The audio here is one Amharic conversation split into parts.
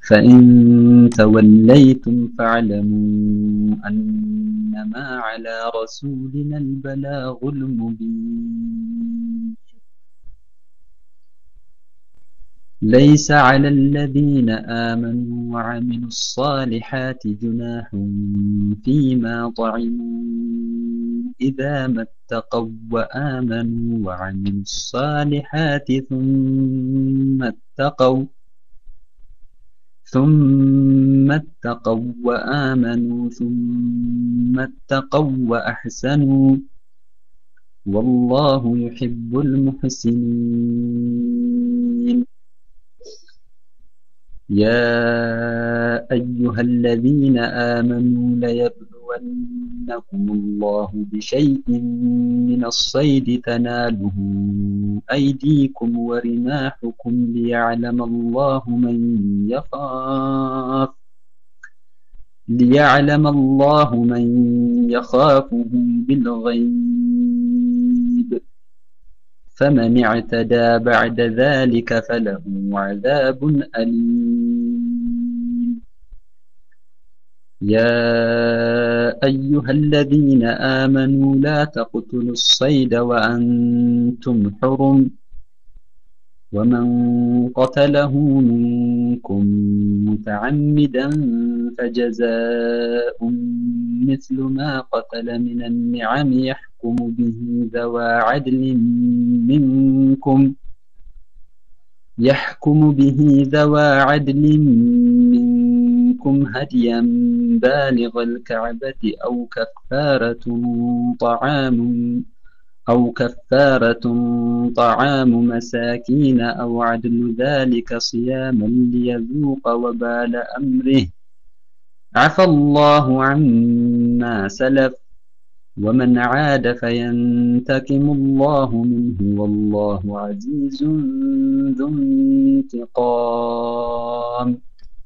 فإن توليتم فاعلموا أنما على رسولنا البلاغ المبين ليس على الذين آمنوا وعملوا الصالحات جناح فيما طعموا إذا ما اتقوا وآمنوا وعملوا الصالحات ثم اتقوا ثم اتقوا وآمنوا ثم اتقوا وأحسنوا والله يحب المحسنين يا أيها الذين آمنوا ليبلونكم الله بشيء من الصيد تناله أيديكم ورماحكم ليعلم الله من يخاف ليعلم الله من يخافه بالغيب فمن اعتدى بعد ذلك فله عذاب أليم يا أيها الذين آمنوا لا تقتلوا الصيد وأنتم حرم ومن قتله منكم متعمدا فجزاء مثل ما قتل من النعم يحكم به ذوى عدل منكم يحكم به ذوى عدل منكم هديا بالغ الكعبة أو كفارة طعام أو كفارة طعام مساكين أو عدل ذلك صياما ليذوق وبال أمره عفى الله عما سلف ومن عاد فينتقم الله منه والله عزيز ذو انتقام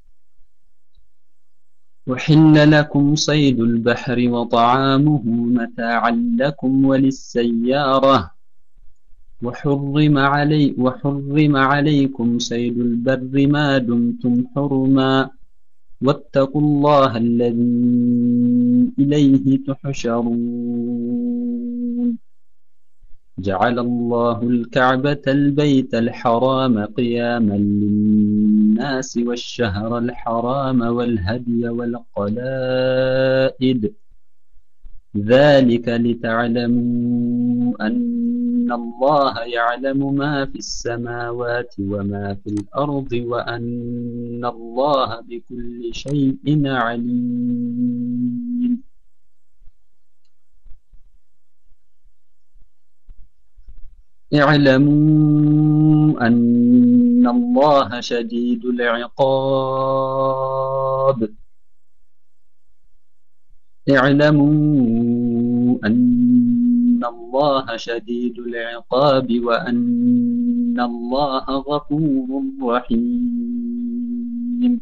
أحل لكم صيد البحر وطعامه متاعا لكم وللسيارة وحرم, علي وحرم عليكم صيد البر ما دمتم حرما واتقوا الله الذي إليه تحشرون جعل الله الكعبة البيت الحرام قياما للناس والشهر الحرام والهدي والقلائد ذلك لتعلموا أن الله يعلم ما في السماوات وما في الأرض وأن الله بكل شيء عليم اعلموا أن الله شديد العقاب اعلموا أن الله شديد العقاب وأن الله غفور رحيم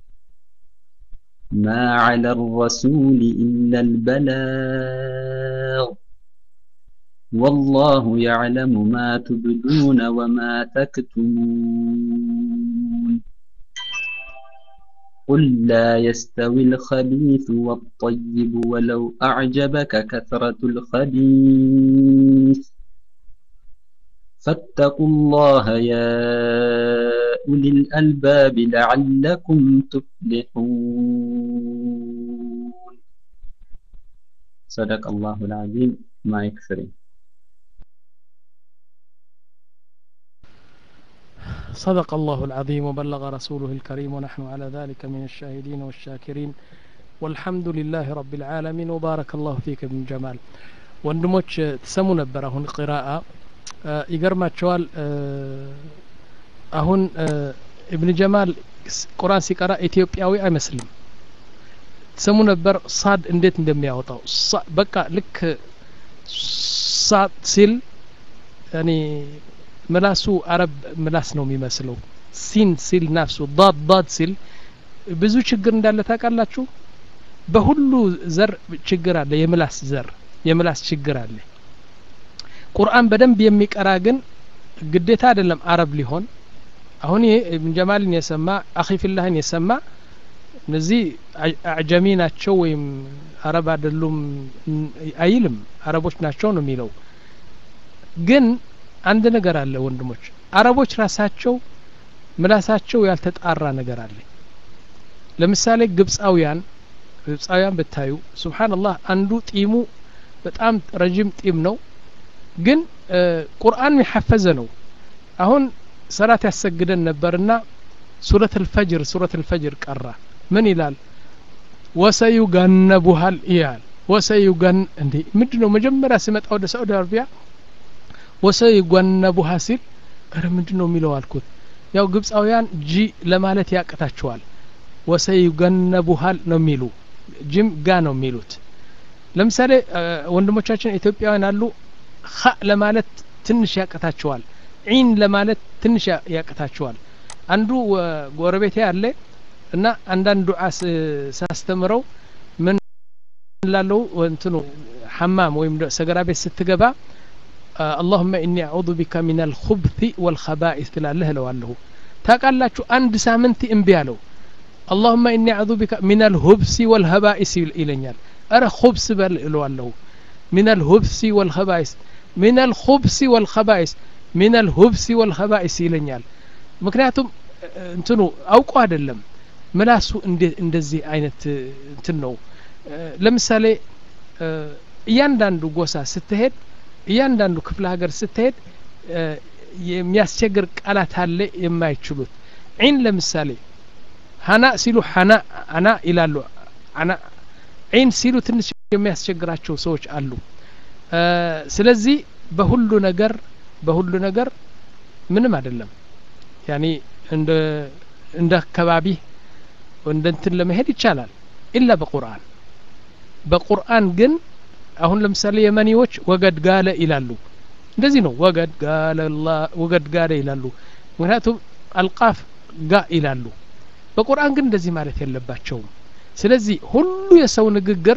ما على الرسول إلا البلاغ والله يعلم ما تبدون وما تكتمون قل لا يستوي الخبيث والطيب ولو أعجبك كثرة الخبيث فاتقوا الله يا أولي الألباب لعلكم تفلحون صدق الله العظيم ما يكفرين صدق الله العظيم وبلغ رسوله الكريم ونحن على ذلك من الشاهدين والشاكرين والحمد لله رب العالمين وبارك الله فيك ابن جمال ወንድሞች ትሰሙ ነበር አሁን ቅራአ ይገርማቸዋል አሁን እብን ጀማል ቁርአን ሲቀራ ኢትዮጵያዊ አይመስልም ትሰሙ ነበር ሳድ እንዴት እንደሚያወጣው በቃ ልክ ሳድ ሲል ያኒ ምላሱ አረብ ምላስ ነው የሚመስለው ሲን ሲል ናፍሱ ዳድ ዳድ ሲል ብዙ ችግር እንዳለ ታውቃላችሁ በሁሉ ዘር ችግር አለ የምላስ ዘር የምላስ ችግር አለ ቁርአን በደንብ የሚቀራ ግን ግዴታ አይደለም አረብ ሊሆን አሁን ይሄ ኢብን ጀማልን የሰማ አኺፊላህን የሰማ እነዚህ አዕጀሚ ናቸው ወይም አረብ አይደሉም አይልም አረቦች ናቸው ነው የሚለው ግን አንድ ነገር አለ ወንድሞች አረቦች ራሳቸው ምላሳቸው ያልተጣራ ነገር አለ ለምሳሌ ግብፃውያን ግብፃውያን ብታዩ ሱብሓንላህ አንዱ ጢሙ በጣም ረጅም ጢም ነው ግን ቁርአን የሐፈዘ ነው አሁን ሰላት ያሰግደን ነበርና ሱረት ልፈጅር ሱረት ልፈጅር ቀራ ምን ይላል ወሰዩገነቡሃል ይላል ወሰዩገን እንዴ ምንድ ነው መጀመሪያ ሲመጣ ወደ ሳዑዲ አረቢያ ወሰዩገነቡሃ ሲል እረ ምንድ ነው የሚለው አልኩት ያው ግብፃውያን ጂ ለማለት ያቅታቸዋል ወሰዩገነቡሃል ነው የሚሉ ጅም ጋ ነው የሚሉት ለምሳሌ ወንድሞቻችን ኢትዮጵያውያን አሉ ኸ ለማለት ትንሽ ያቅታቸዋል ዒን ለማለት ትንሽ ያቅታቸዋል አንዱ ጎረቤቴ አለ እና አንዳንድ ዱዓ ሳስተምረው ምን ላለው እንትኑ ሐማም ወይም ሰገራ ቤት ስትገባ አላሁመ ኢኒ አዑዙ ቢካ ሚን አልኹብቲ ወልኸባኢስ ትላለህ እለዋለሁ ታውቃላችሁ አንድ ሳምንት እምቢ አለው አላሁመ ኢኒ አዑዙ ቢካ ሚን አልሁብሲ ወልኸባኢስ ይለኛል እረ ሁብስ በል እለዋለሁ ሚን አልሁብሲ ወልኸባኢስ ሚን አልኹብሲ ወልኸባኢስ ሚን አልሁብሲ ወልኸባኢስ ይለኛል ምክንያቱም እንትኑ አውቆ አይደለም ምላሱ እንደዚህ አይነት እንትን ነው ለምሳሌ እያንዳንዱ ጎሳ ስትሄድ እያንዳንዱ ክፍለ ሀገር ስትሄድ የሚያስቸግር ቃላት አለ የማይችሉት ዒን ለምሳሌ ሀና ሲሉ ሀና አና ይላሉ አና ዒን ሲሉ ትንሽ የሚያስቸግራቸው ሰዎች አሉ ስለዚህ በሁሉ ነገር በሁሉ ነገር ምንም አይደለም ያኒ እንደ እንደ አካባቢ እንደ እንትን ለመሄድ ይቻላል ኢላ በቁርአን በቁርአን ግን አሁን ለምሳሌ የመኒዎች ወገድ ጋለ ይላሉ እንደዚህ ነው ወገድ ጋለ ወገድ ጋለ ይላሉ ምክንያቱም አልቃፍ ጋ ይላሉ በቁርአን ግን እንደዚህ ማለት የለባቸውም ስለዚህ ሁሉ የሰው ንግግር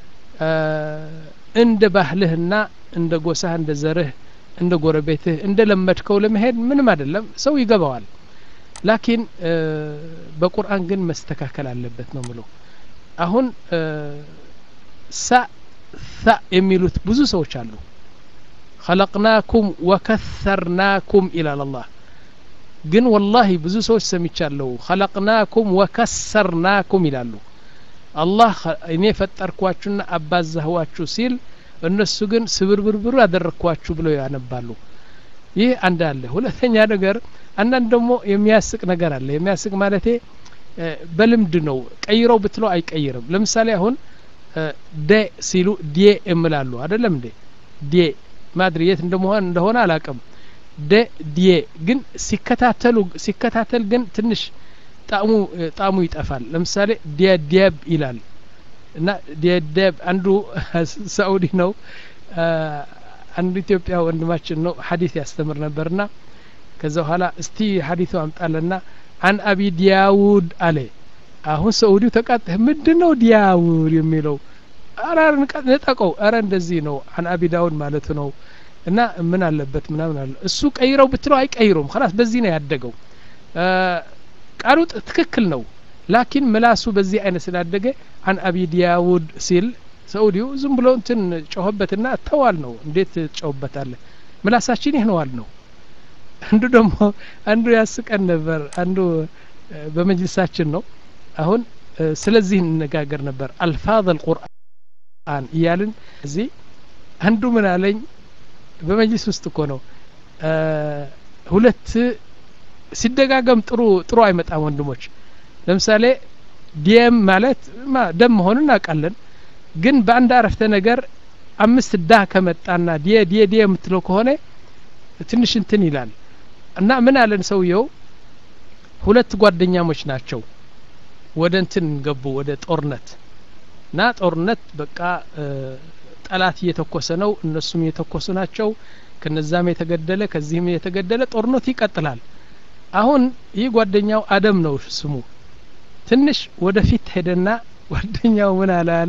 እንደ ባህልህና እንደ ጎሳህ እንደ ዘርህ እንደ ጎረቤትህ እንደ ለመድከው ለመሄድ ምንም አይደለም ሰው ይገባዋል ላኪን በቁርአን ግን መስተካከል አለበት ነው ምለው አሁን ሳ ሳ የሚሉት ብዙ ሰዎች አሉ ኸለቅናኩም ወከሰርናኩም ይላል አላህ ግን ወላሂ ብዙ ሰዎች ሰሚቻለሁ ኸለቅናኩም ወከሰርናኩም ይላሉ አላህ እኔ ፈጠርኳችሁና አባዛህዋችሁ ሲል እነሱ ግን ስብርብርብሩ ያደረግኳችሁ ብለው ያነባሉ ይህ አንድ አለ ሁለተኛ ነገር አንዳንድ ደግሞ የሚያስቅ ነገር አለ የሚያስቅ ማለቴ በልምድ ነው ቀይረው ብትለው አይቀይርም ለምሳሌ አሁን ደ ሲሉ ዴ እምላሉ አደለም እንዴ ዴ ማድሪ የት እንደመሆን እንደሆነ አላቅም ደ ዴ ግን ሲከታተሉ ሲከታተል ግን ትንሽ ጣዕሙ ጣዕሙ ይጠፋል ለምሳሌ ዲያዲያብ ይላል እና ዲያዲያብ አንዱ ሳኡዲ ነው አንዱ ኢትዮጵያ ወንድማችን ነው ሀዲስ ያስተምር ነበርና ከዛ በኋላ እስቲ ሀዲቱ አምጣለና አን አቢ ዲያውድ አለ አሁን ሰኡዲው ተቃጥ ምንድን ነው ዲያውድ የሚለው አረ ነጠቀው አረ እንደዚህ ነው አን አቢ ዳውድ ማለቱ ነው እና ምን አለበት ምናምን አለ እሱ ቀይረው ብትለው አይቀይሩም ላስ በዚህ ነው ያደገው ቃሉ ትክክል ነው ላኪን ምላሱ በዚህ አይነት ስላደገ አን አቢ ዲያውድ ሲል ሰኡዲው ዝም ብሎ እንትን ጮኸበትና ተዋል ነው እንዴት ጮኸበታለ ምላሳችን ይህ ነዋል ነው አንዱ ደግሞ አንዱ ያስቀን ነበር አንዱ በመጅልሳችን ነው አሁን ስለዚህ እንነጋገር ነበር አልፋዝ አልቁርአን እያልን እዚህ አንዱ ምን አለኝ በመጅልስ ውስጥ እኮ ነው ሁለት ሲደጋገም ጥሩ ጥሩ አይመጣም ወንድሞች ለምሳሌ ዲየም ማለት ደም መሆኑን እናውቃለን ግን በአንድ አረፍተ ነገር አምስት ዳ ከመጣና ዲየ ዲየ ዲየ የምትለው ከሆነ ትንሽ እንትን ይላል እና ምን አለን ሰውየው ሁለት ጓደኛሞች ናቸው ወደ እንትን ገቡ ወደ ጦርነት እና ጦርነት በቃ ጠላት እየተኮሰ ነው እነሱም እየተኮሱ ናቸው ከነዛም የተገደለ ከዚህም የተገደለ ጦርነቱ ይቀጥላል አሁን ይህ ጓደኛው አደም ነው ስሙ ትንሽ ወደፊት ሄደና ጓደኛው ምን አለ አለ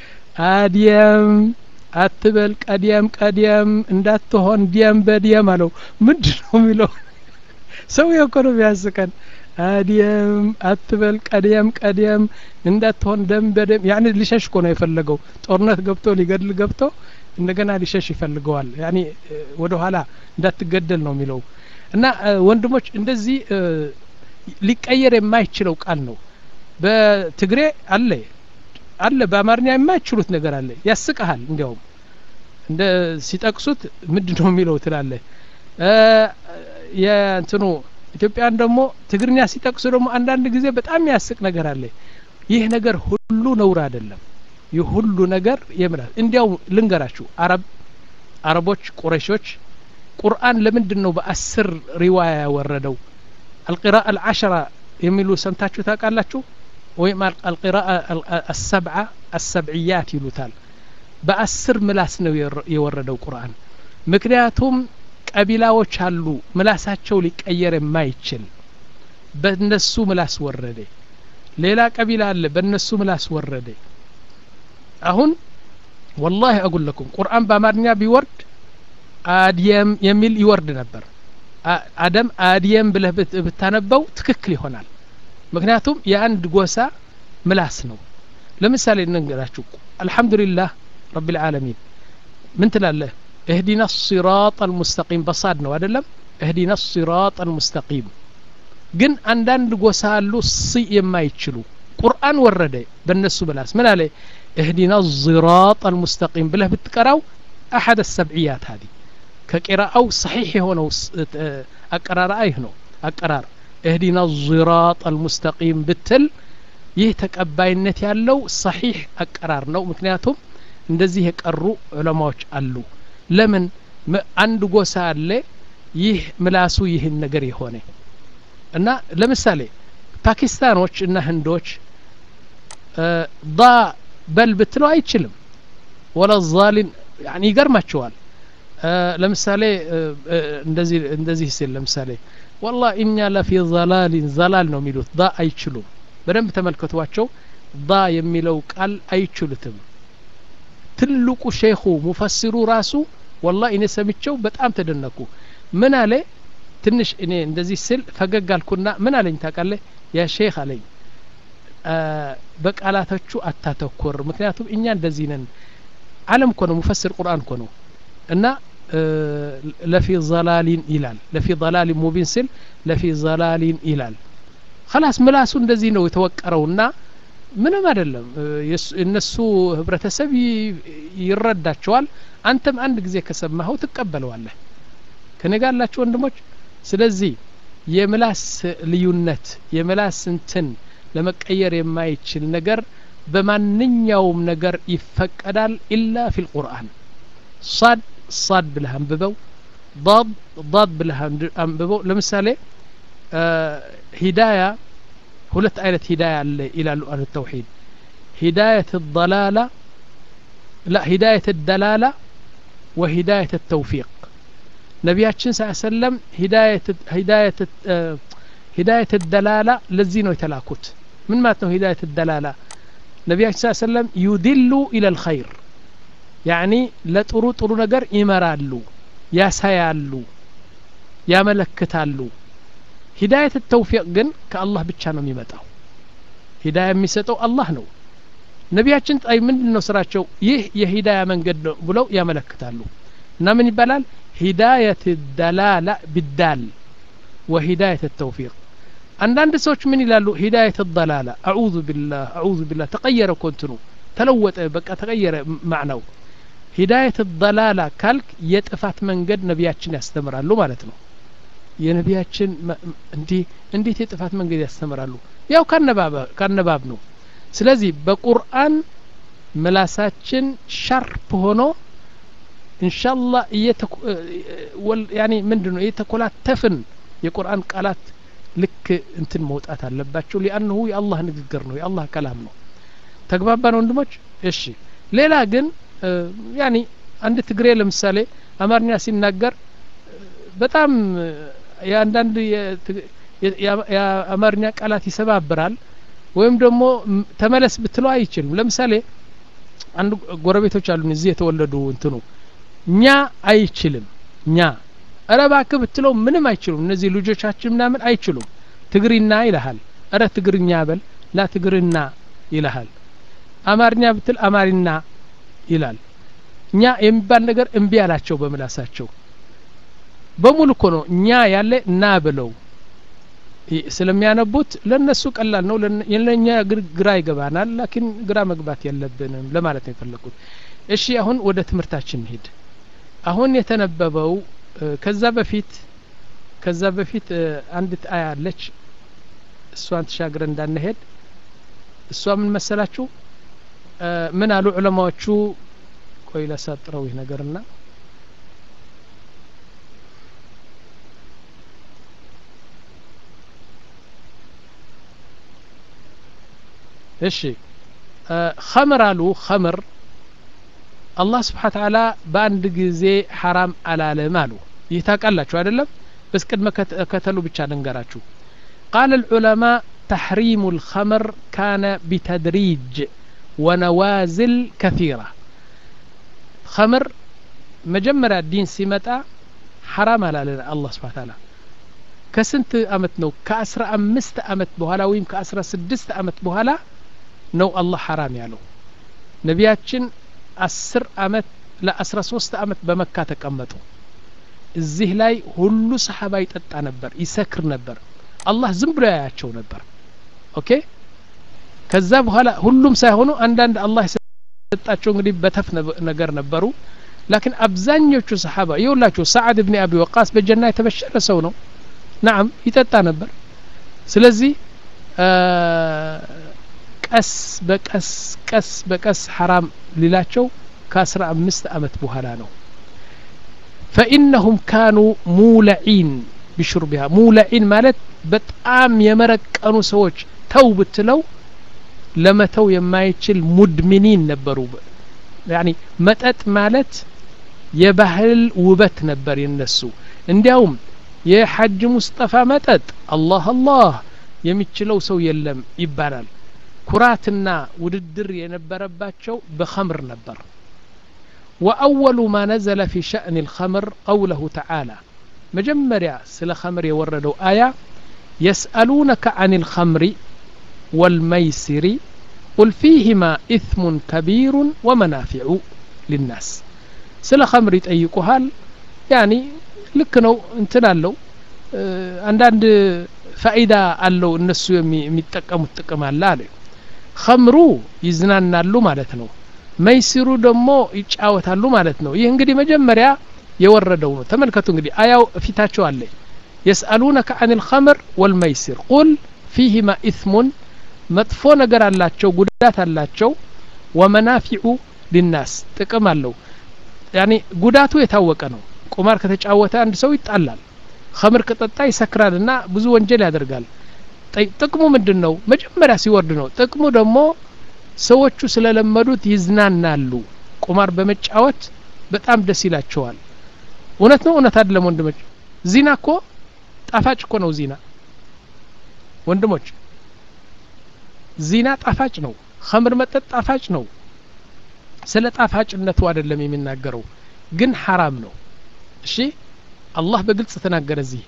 አዲየም አትበል ቀዲያም ቀዲያም እንዳትሆን ዲያም በዲያም አለው ምንድ ነው የሚለው ሰውዬው እኮ ነው የሚያስቀን አዲየም አትበል ቀደም ቀደም እንዳትሆን ደም በደም ያኔ ሊሸሽ እኮ ነው የፈለገው ጦርነት ገብቶ ሊገድል ገብቶ እንደገና ሊሸሽ ይፈልገዋል ያኔ ወደ ኋላ እንዳትገደል ነው የሚለው እና ወንድሞች እንደዚህ ሊቀየር የማይችለው ቃል ነው በትግሬ አለ አለ በአማርኛ የማይችሉት ነገር አለ ያስቀሃል እንዲያውም እንደ ሲጠቅሱት ምንድን ነው የሚለው ትላለ የእንትኑ ኢትዮጵያን ደግሞ ትግርኛ ሲጠቅሱ ደግሞ አንዳንድ ጊዜ በጣም ያስቅ ነገር አለ ይህ ነገር ሁሉ ነውር አይደለም ይህ ሁሉ ነገር የምላል እንዲያው ልንገራችሁ አረብ አረቦች ቁረሾች ቁርአን ለምንድን ነው በአስር ሪዋያ ያወረደው አልቂራአ አልዓሸራ የሚሉ ሰምታችሁ ታውቃላችሁ ወይም አልቂራአ አሰብዓ አሰብዕያት ይሉታል በአስር ምላስ ነው የወረደው ቁርአን ምክንያቱም ቀቢላዎች አሉ ምላሳቸው ሊቀየር የማይችል በእነሱ ምላስ ወረደ ሌላ ቀቢላ አለ በእነሱ ምላስ ወረደ አሁን ወላሂ አጉለኩም ቁርአን በአማርኛ ቢወርድ አድየም የሚል ይወርድ ነበር አደም አድየም ብለህ ብታነበው ትክክል ይሆናል ምክንያቱም የአንድ ጎሳ ምላስ ነው ለምሳሌ እንንገራችሁ አልሐምዱሊላህ ረብ ልዓለሚን ምን ትላለህ اهدنا الصراط المستقيم በሳድ ነው አይደለም اهدنا الصراط المستقيم ግን አንዳንድ ጎሳ አሉ ሲ የማይችሉ ቁርአን ወረደ በእነሱ ምላስ ምን አለ اهدنا الصراط المستقيم ብለህ ብትቀራው አሐድ السبعيات هذه ከቂራአው ሰሒሕ የሆነው አቀራር አይህ ነው አቀራር እህዲና ዚራጥ አልሙስተቂም ብትል ይህ ተቀባይነት ያለው ሰሒሕ አቀራር ነው ምክንያቱም እንደዚህ የቀሩ ዑለማዎች አሉ ለምን አንድ ጎሳ አለ ይህ ምላሱ ይህን ነገር የሆነ እና ለምሳሌ ፓኪስታኖች እና ህንዶች ዳ በል ብትለው አይችልም ወላ ዛሊን ይገርማቸዋል ለምሳሌ እንደዚህ እንደዚህ ሲል ለምሳሌ ወላ እኛ ለፊ ዘላሊን ዘላል ነው የሚሉት ዳ አይችሉም በደንብ ተመልከቷቸው ዳ የሚለው ቃል አይችሉትም ትልቁ ሼኹ ሙፈሲሩ ራሱ ወላ እኔ ሰምቸው በጣም ተደነኩ ምን አለ ትንሽ እኔ እንደዚህ ስል ፈገግ አልኩና ምን አለኝ ታውቃለህ ያ ሼክ አለኝ በቃላቶቹ አታተኩር ምክንያቱም እኛ እንደዚህ ነን አለም እኮ ነው ሙፈስር ቁርአን እኮ ነው እና ለፊ ዘላሊን ይላል ለፊ ዘላሊን ሙቢን ስል ለፊ ዘላሊን ይላል ከላስ ምላሱ እንደዚህ ነው የተወቀረውና ምንም አይደለም እነሱ ህብረተሰብ ይረዳቸዋል አንተም አንድ ጊዜ ከሰማኸው ትቀበለዋለህ ከኔ ጋር ያላችሁ ወንድሞች ስለዚህ የምላስ ልዩነት የምላስ እንትን ለመቀየር የማይችል ነገር በማንኛውም ነገር ይፈቀዳል ኢላ ፊ ልቁርአን ሳድ ሳድ ብለህ አንብበው ضاد ضاد ብለህ አንብበው ለምሳሌ ሂዳያ ሁለት አይነት ሂዳያ አለ ይላሉ አህሉ ተውሂድ ሂዳየት الضላላ لا ሂዳየት الدላላ وሂዳየት الተውፊቅ ነቢያችን ስ ሰለም ሂዳየት الدላላ ለዚህ ነው የተላኩት ምን ማለት ነው ሂዳየት الدላላ ነቢያችን ስ ሰለም ዩድሉ ኢለ الخይር ያኒ ለጥሩ ጥሩ ነገር ይመራሉ ያሳያሉ ያመለክታሉ ሂዳየት ተውፊቅ ግን ከአላህ ብቻ ነው የሚመጣው ሂዳያ የሚሰጠው አላህ ነው ነቢያችን ጣይ ምንድን ነው ስራቸው ይህ የሂዳያ መንገድ ነው ብለው ያመለክታሉ እና ምን ይባላል ሂዳየት ደላላ ቢዳል ወሂዳየት ተውፊቅ አንዳንድ ሰዎች ምን ይላሉ ሂዳየት ደላላ አዑዙ ቢላህ አዑዙ ቢላህ ተቀየረ ኮንትኑ ተለወጠ በቃ ተቀየረ ማዕናው ሂዳየት ደላላ ካልክ የጥፋት መንገድ ነቢያችን ያስተምራሉ ማለት ነው የነቢያችን እንዲህ እንዴት የጥፋት መንገድ ያስተምራሉ ያው ካነባብ ነው ስለዚህ በቁርአን ምላሳችን ሻርፕ ሆኖ እንሻላ ያኒ ምንድን ነው እየተኮላተፍን የቁርአን ቃላት ልክ እንትን መውጣት አለባቸው ሊአንሁ የአላህ ንግግር ነው የአላህ ከላም ነው ተግባባን ወንድሞች እሺ ሌላ ግን ያኒ አንድ ትግሬ ለምሳሌ አማርኛ ሲናገር በጣም የአንዳንድ የአማርኛ ቃላት ይሰባብራል ወይም ደግሞ ተመለስ ብትለው አይችልም ለምሳሌ አንድ ጎረቤቶች አሉን እዚህ የተወለዱ እንትኑ እኛ አይችልም እኛ እረ እባክህ ብትለው ምንም አይችሉም እነዚህ ልጆቻችን ምናምን አይችሉም ትግሪና ይልሃል እረ ትግርኛ በል ላ ትግርና ይልሃል አማርኛ ብትል አማሪና ይላል እኛ የሚባል ነገር እምቢ አላቸው በምላሳቸው በሙሉ እኮ ነው እኛ ያለ ና ብለው ስለሚያነቡት ለነሱ ቀላል ነው ለእኛ ግራ ይገባናል ላኪን ግራ መግባት የለብንም ለማለት ነው የፈለግኩት እሺ አሁን ወደ ትምህርታችን ሄድ አሁን የተነበበው ከዛ በፊት ከዛ በፊት አንዲት አያ አለች እሷን ተሻግረ እንዳንሄድ እሷ ምን መሰላችሁ ምን አሉ ዑለማዎቹ ቆይ ላሳጥረው ይህ ነገርና እሺ ኸምር አሉ ኸምር አላህ ስብሓን ተዓላ በአንድ ጊዜ ሐራም አላለም አሉ ይህ ታውቃላችሁ አይደለም በስ ቅድመ ከተሉ ብቻ ልንገራችሁ ቃል العلماء تحريم الخمر كان بتدريج ونوازل كثيرة خمر مجمرة الدين سمتا حرام على الله سبحانه وتعالى ከስንት አመት ነው ከአስራ አምስት አመት በኋላ ወይም ከአስራ ስድስት አመት በኋላ ነው አላህ ሐራም ያለው ነቢያችን አስር አመት ለአስራ ሶስት አመት በመካ ተቀመጡ እዚህ ላይ ሁሉ ሰሓባ ይጠጣ ነበር ይሰክር ነበር አላህ ዝም ብሎ ያያቸው ነበር ኦኬ ከዛ በኋላ ሁሉም ሳይሆኑ አንዳንድ አላህ የሰጣቸው እንግዲህ በተፍ ነገር ነበሩ ላኪን አብዛኞቹ ሰሓባ ይውላችሁ ሰዓድ ብኒ አቢ ወቃስ በጀና የተበሸረ ሰው ነው ናም ይጠጣ ነበር ስለዚህ ቀስ በቀስ ቀስ በቀስ ሐራም ሊላቸው ከአስራ አምስት አመት በኋላ ነው ፈኢነሁም ካኑ ሙለዒን ቢሹርቢሃ ሙለዒን ማለት በጣም የመረቀኑ ሰዎች ተው ብትለው ለመተው የማይችል ሙድሚኒን ነበሩ ያኒ መጠጥ ማለት የባህል ውበት ነበር የነሱ እንዲያውም የሐጅ ሙስጠፋ መጠጥ አላህ አላህ የሚችለው ሰው የለም ይባላል ኩራትና ውድድር የነበረባቸው በኸምር ነበር وأول ما نزل في شأن الخمر قوله تعالى مجمريا سل خمر يوردوا آية يسألونك عن الخمر والميسر قل فيهما إثم كبير ومنافع للناس سل خمر يتأيقها يعني ልክ ነው እንትን አለው አንዳንድ ፋኢዳ አለው እነሱ የሚጠቀሙት ጥቅም አለ አለ ከምሩ ይዝናናሉ ማለት ነው መይሲሩ ደግሞ ይጫወታሉ ማለት ነው ይህ እንግዲህ መጀመሪያ የወረደው ነው ተመልከቱ እንግዲህ አያው ፊታቸው አለ የስአሉነከ አን ልከምር ወልመይሲር ቁል ፊህማ ኢትሙን መጥፎ ነገር አላቸው ጉዳት አላቸው ወመናፊዑ ሊናስ ጥቅም አለው ያኒ ጉዳቱ የታወቀ ነው ቁማር ከተጫወተ አንድ ሰው ይጣላል ከምር ከጠጣ ይሰክራል እና ብዙ ወንጀል ያደርጋል ጥቅሙ ምንድን ነው መጀመሪያ ሲወርድ ነው ጥቅሙ ደግሞ ሰዎቹ ስለለመዱት ይዝናናሉ ቁማር በመጫወት በጣም ደስ ይላቸዋል እውነት ነው እውነት አይደለም ወንድሞች ዚና እኮ ጣፋጭ እኮ ነው ዚና ወንድሞች ዚና ጣፋጭ ነው ከምር መጠጥ ጣፋጭ ነው ስለ ጣፋጭነቱ አይደለም የሚናገረው ግን ሐራም ነው እሺ አላህ በግልጽ ተናገረ እዚህ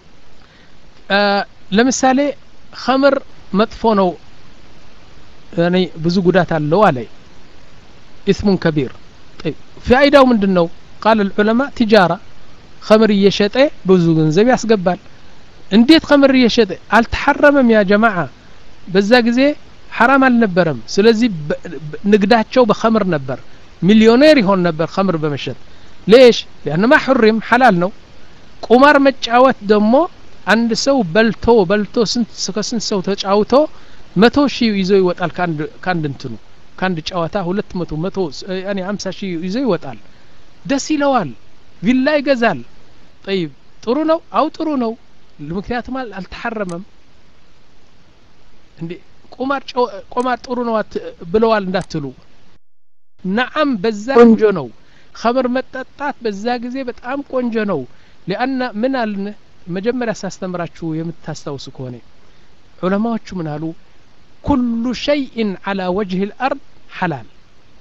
ለምሳሌ ከምር መጥፎ ነው ያኔ ብዙ ጉዳት አለው አለ ኢስሙን ከቢር ፋይዳው ምንድን ነው ቃል ልዑለማ ቲጃራ ከምር እየሸጠ ብዙ ገንዘብ ያስገባል እንዴት ከምር እየሸጠ አልተሐረመም ያ ጀማዓ በዛ ጊዜ ሐራም አልነበረም ስለዚህ ንግዳቸው በኸምር ነበር ሚሊዮኔር ይሆን ነበር ኸምር በመሸጥ ሌሽ ያን ማ ሑሪም ሐላል ነው ቁማር መጫወት ደግሞ አንድ ሰው በልቶ በልቶ ከስንት ሰው ተጫውቶ መቶ ሺህ ይዞ ይወጣል ከአንድ እንትኑ ከአንድ ጨዋታ ሁለት መቶ መቶ ያኔ ሀምሳ ሺህ ይዞ ይወጣል ደስ ይለዋል ቪላ ይገዛል ጠይብ ጥሩ ነው አው ጥሩ ነው ምክንያቱም አልተሐረመም እንዴ ቁማር ቁማር ጥሩ ነው ብለዋል እንዳትሉ ነዓም በዛ ቆንጆ ነው ኸምር መጠጣት በዛ ጊዜ በጣም ቆንጆ ነው ሊአና ምን አልን መጀመሪያ ሳስተምራችሁ የምታስታውሱ ከሆነ ዑለማዎቹ ምን አሉ ኩሉ ሸይእን ዓላ ወጅህ ልአርድ ሐላል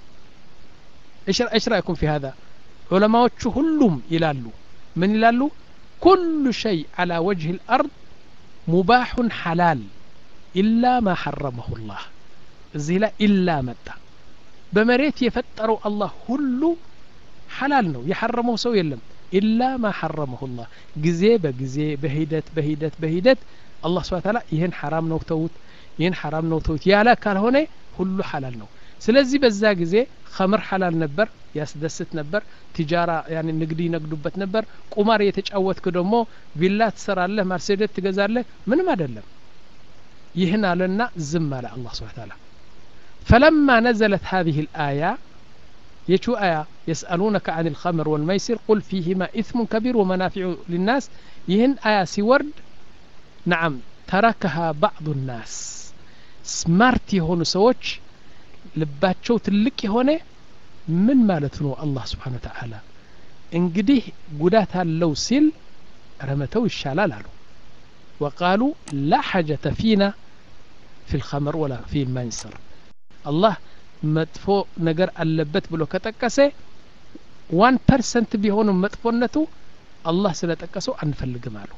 እሽ ራእይኩም ፊ ሀዛ ዑለማዎቹ ሁሉም ይላሉ ምን ይላሉ ኩሉ ሸይ ዓላ ወጅህ ልአርድ ሙባሑን ሓላል ኢላ ማ ሐረመሁ ላህ እዚህ ላይ ኢላ መጣ በመሬት የፈጠረው አላህ ሁሉ ሐላል ነው የሐረመው ሰው የለም ኢላ ማ ሐረመሁ ላህ ጊዜ በጊዜ በሂደት በሂደት በሂደት አላህ ስብሓ ታላ ይህን ሐራም ነው ተዉት ይህን ሐራም ነው ተዉት ያለ ካልሆነ ሁሉ ሐላል ነው ስለዚህ በዛ ጊዜ ኸምር ሐላል ነበር ያስደስት ነበር ቲጃራ ያኒ ንግድ ይነግዱበት ነበር ቁማር የተጫወትክ ደግሞ ቪላ ትሰራለህ ማርሴዴት ትገዛለህ ምንም አይደለም ይህን አለና ዝም አለ አላህ ስብሓ ታላ ፈለማ ነዘለት ሀዚህ ልአያ የቹ አያ የስአሉነከ አን ልኸምር ወልመይሲር ቁል ፊህማ ኢትሙን ከቢር ወመናፊዑ ሊናስ ይህን አያ ሲወርድ ነዓም ተረከሃ ባዕዱ ናስ ስማርት የሆኑ ሰዎች ልባቸው ትልቅ የሆነ ምን ማለት ነው አላህ ስብሓን ተዓላ እንግዲህ ጉዳት አለው ሲል ረመተው ይሻላል አሉ ወቃሉ ላ ሐጀተ ፊና ፊ ልኸምር ወላ ፊ ልመንስር አላህ መጥፎ ነገር አለበት ብሎ ከጠቀሰ ዋን ፐርሰንት ቢሆንም መጥፎነቱ አላህ ስለ ጠቀሰው አንፈልግም አሉ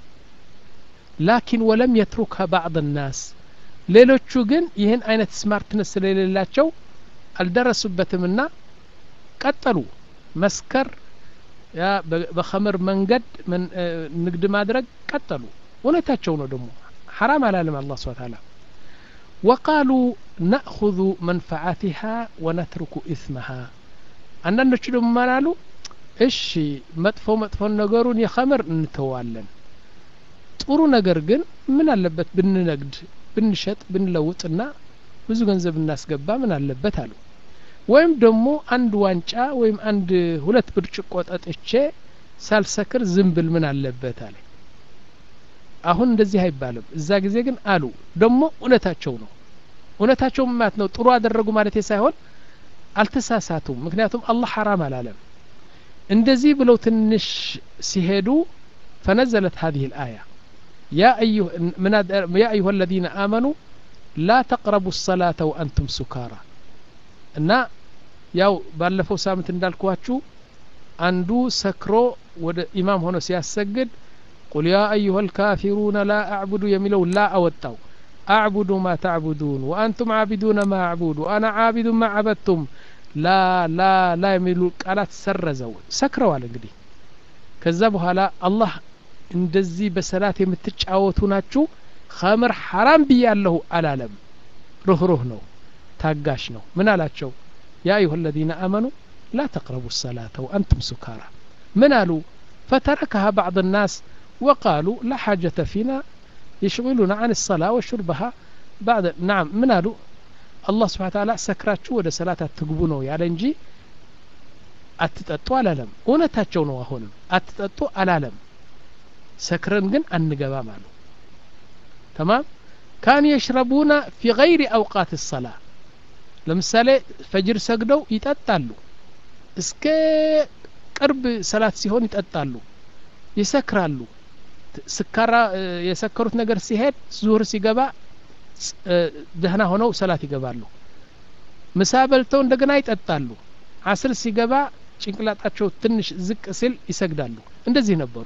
ላኪን ወለም የትሩከ ባዕድ ናስ ሌሎቹ ግን ይህን አይነት ስማርትነስ ስለሌላቸው አልደረሱበትምና ቀጠሉ መስከር ያ በኸምር መንገድ ንግድ ማድረግ ቀጠሉ እውነታቸው ነው ደግሞ ሐራም አላለም አላህ ስብሓ ታላ ወቃሉ ናእኹذ መንፈዓትሃ ወነትርኩ ኢስመሃ አንዳንዶቹ ደግሞ ማላሉ እሺ መጥፎ መጥፎን ነገሩን የኸምር እንተዋለን ጥሩ ነገር ግን ምን አለበት ብንነግድ ብንሸጥ ብንለውጥና ብዙ ገንዘብ እናስገባ ምን አለበት አሉ ወይም ደግሞ አንድ ዋንጫ ወይም አንድ ሁለት ብርጭቆ ጠጥቼ ሳልሰክር ዝም ብል ምን አለበት አለ አሁን እንደዚህ አይባልም እዛ ጊዜ ግን አሉ ደግሞ እውነታቸው ነው እውነታቸው ማለት ነው ጥሩ አደረጉ ማለት ሳይሆን አልተሳሳቱም ምክንያቱም አላህ ሐራም አላለም እንደዚህ ብለው ትንሽ ሲሄዱ ፈነዘለት هذه الآية يا أيها, من يا أيها الذين آمنوا لا تقربوا الصلاة وأنتم سكارى እና ያው ባለፈው ሳምንት እንዳልኳችሁ አንዱ ሰክሮ ወደ ኢማም ሆኖ ሲያሰግድ ቁል ያ አዩሀ ልካፊሩነ ላ አዕቡዱ የሚለው ላ አወጣው አዕቡዱ ማ ተዕቡዱን ወአንቱም ዓቢዱነ ማ አዕቡዱ አና ዓቢዱ ማ ዓበድቱም ላ ላ ላ የሚሉ ቃላት ሰረዘው ሰክረዋል እንግዲህ ከዛ በኋላ አላህ እንደዚህ በሰላት የምትጫወቱ ናችሁ ኸምር ሐራም ብያለሁ አላለም ሩህሩህ ነው ታጋሽ ነው ምን አላቸው ያ አዩሀ አለዚነ አመኑ ላ ተቅረቡ ሰላተ ወአንቱም ሱካራ ምን አሉ ፈተረከሃ ባዕድ ናስ وقالوا لا حاجة فينا يشغلنا عن الصلاة وشربها بعد نعم من قالوا الله سبحانه وتعالى سكراتشو ወደ ሰላት አትግቡ ነው ያለ እንጂ አትጠጡ አላለም እውነታቸው ነው አሁንም አትጠጡ አላለም ሰክረን ግን አንገባም አሉ ተማም ካኑ የሽረቡና ፊ ገይሪ አውቃት ሰላ ለምሳሌ ፈጅር ሰግደው ይጠጣሉ እስከ ቅርብ ሰላት ሲሆን ይጠጣሉ ይሰክራሉ ስካራ የሰከሩት ነገር ሲሄድ ዙሁር ሲገባ ደህና ሆነው ሰላት ይገባሉ ምሳ በልተው እንደገና ይጠጣሉ አስር ሲገባ ጭንቅላጣቸው ትንሽ ዝቅ ሲል ይሰግዳሉ እንደዚህ ነበሩ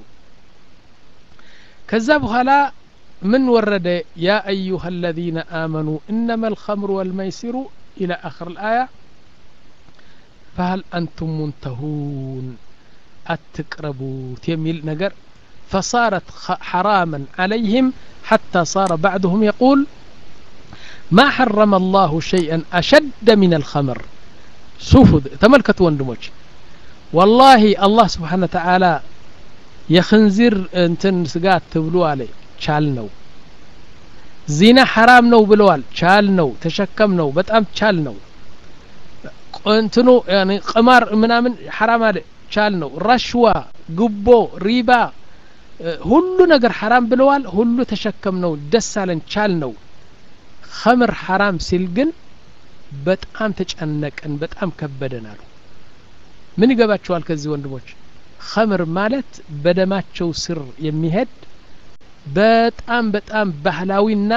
ከዛ በኋላ ምን ወረደ ያ አዩሀ አለዚነ አመኑ እነማ አልኸምሩ ወልመይሲሩ ኢላ አኽር ልአያ ፈሀል አንቱም ሙንተሁን አትቅረቡት የሚል ነገር فصارت حراما عليهم حتى صار بعضهم يقول ما حرم الله شيئا أشد من الخمر شوفوا تملكت وندموش والله الله سبحانه وتعالى የክንዚር እንትን ስጋት ትብሉ አለ ቻል ነው ዚና ሐራም ነው ብለዋል ቻል ነው ተሸከም ነው በጣም ቻል ነው እንትኑ ቅማር ምናምን ሐራም አለ ቻል ነው ረሽዋ ጉቦ ሪባ ሁሉ ነገር ሐራም ብለዋል ሁሉ ተሸከም ነው ደስ አለን ቻል ነው ኸምር ሐራም ሲል ግን በጣም ተጨነቅን በጣም ከበደን አሉ ምን ይገባቸዋል ከዚህ ወንድሞች ኸምር ማለት በደማቸው ስር የሚሄድ በጣም በጣም ባህላዊና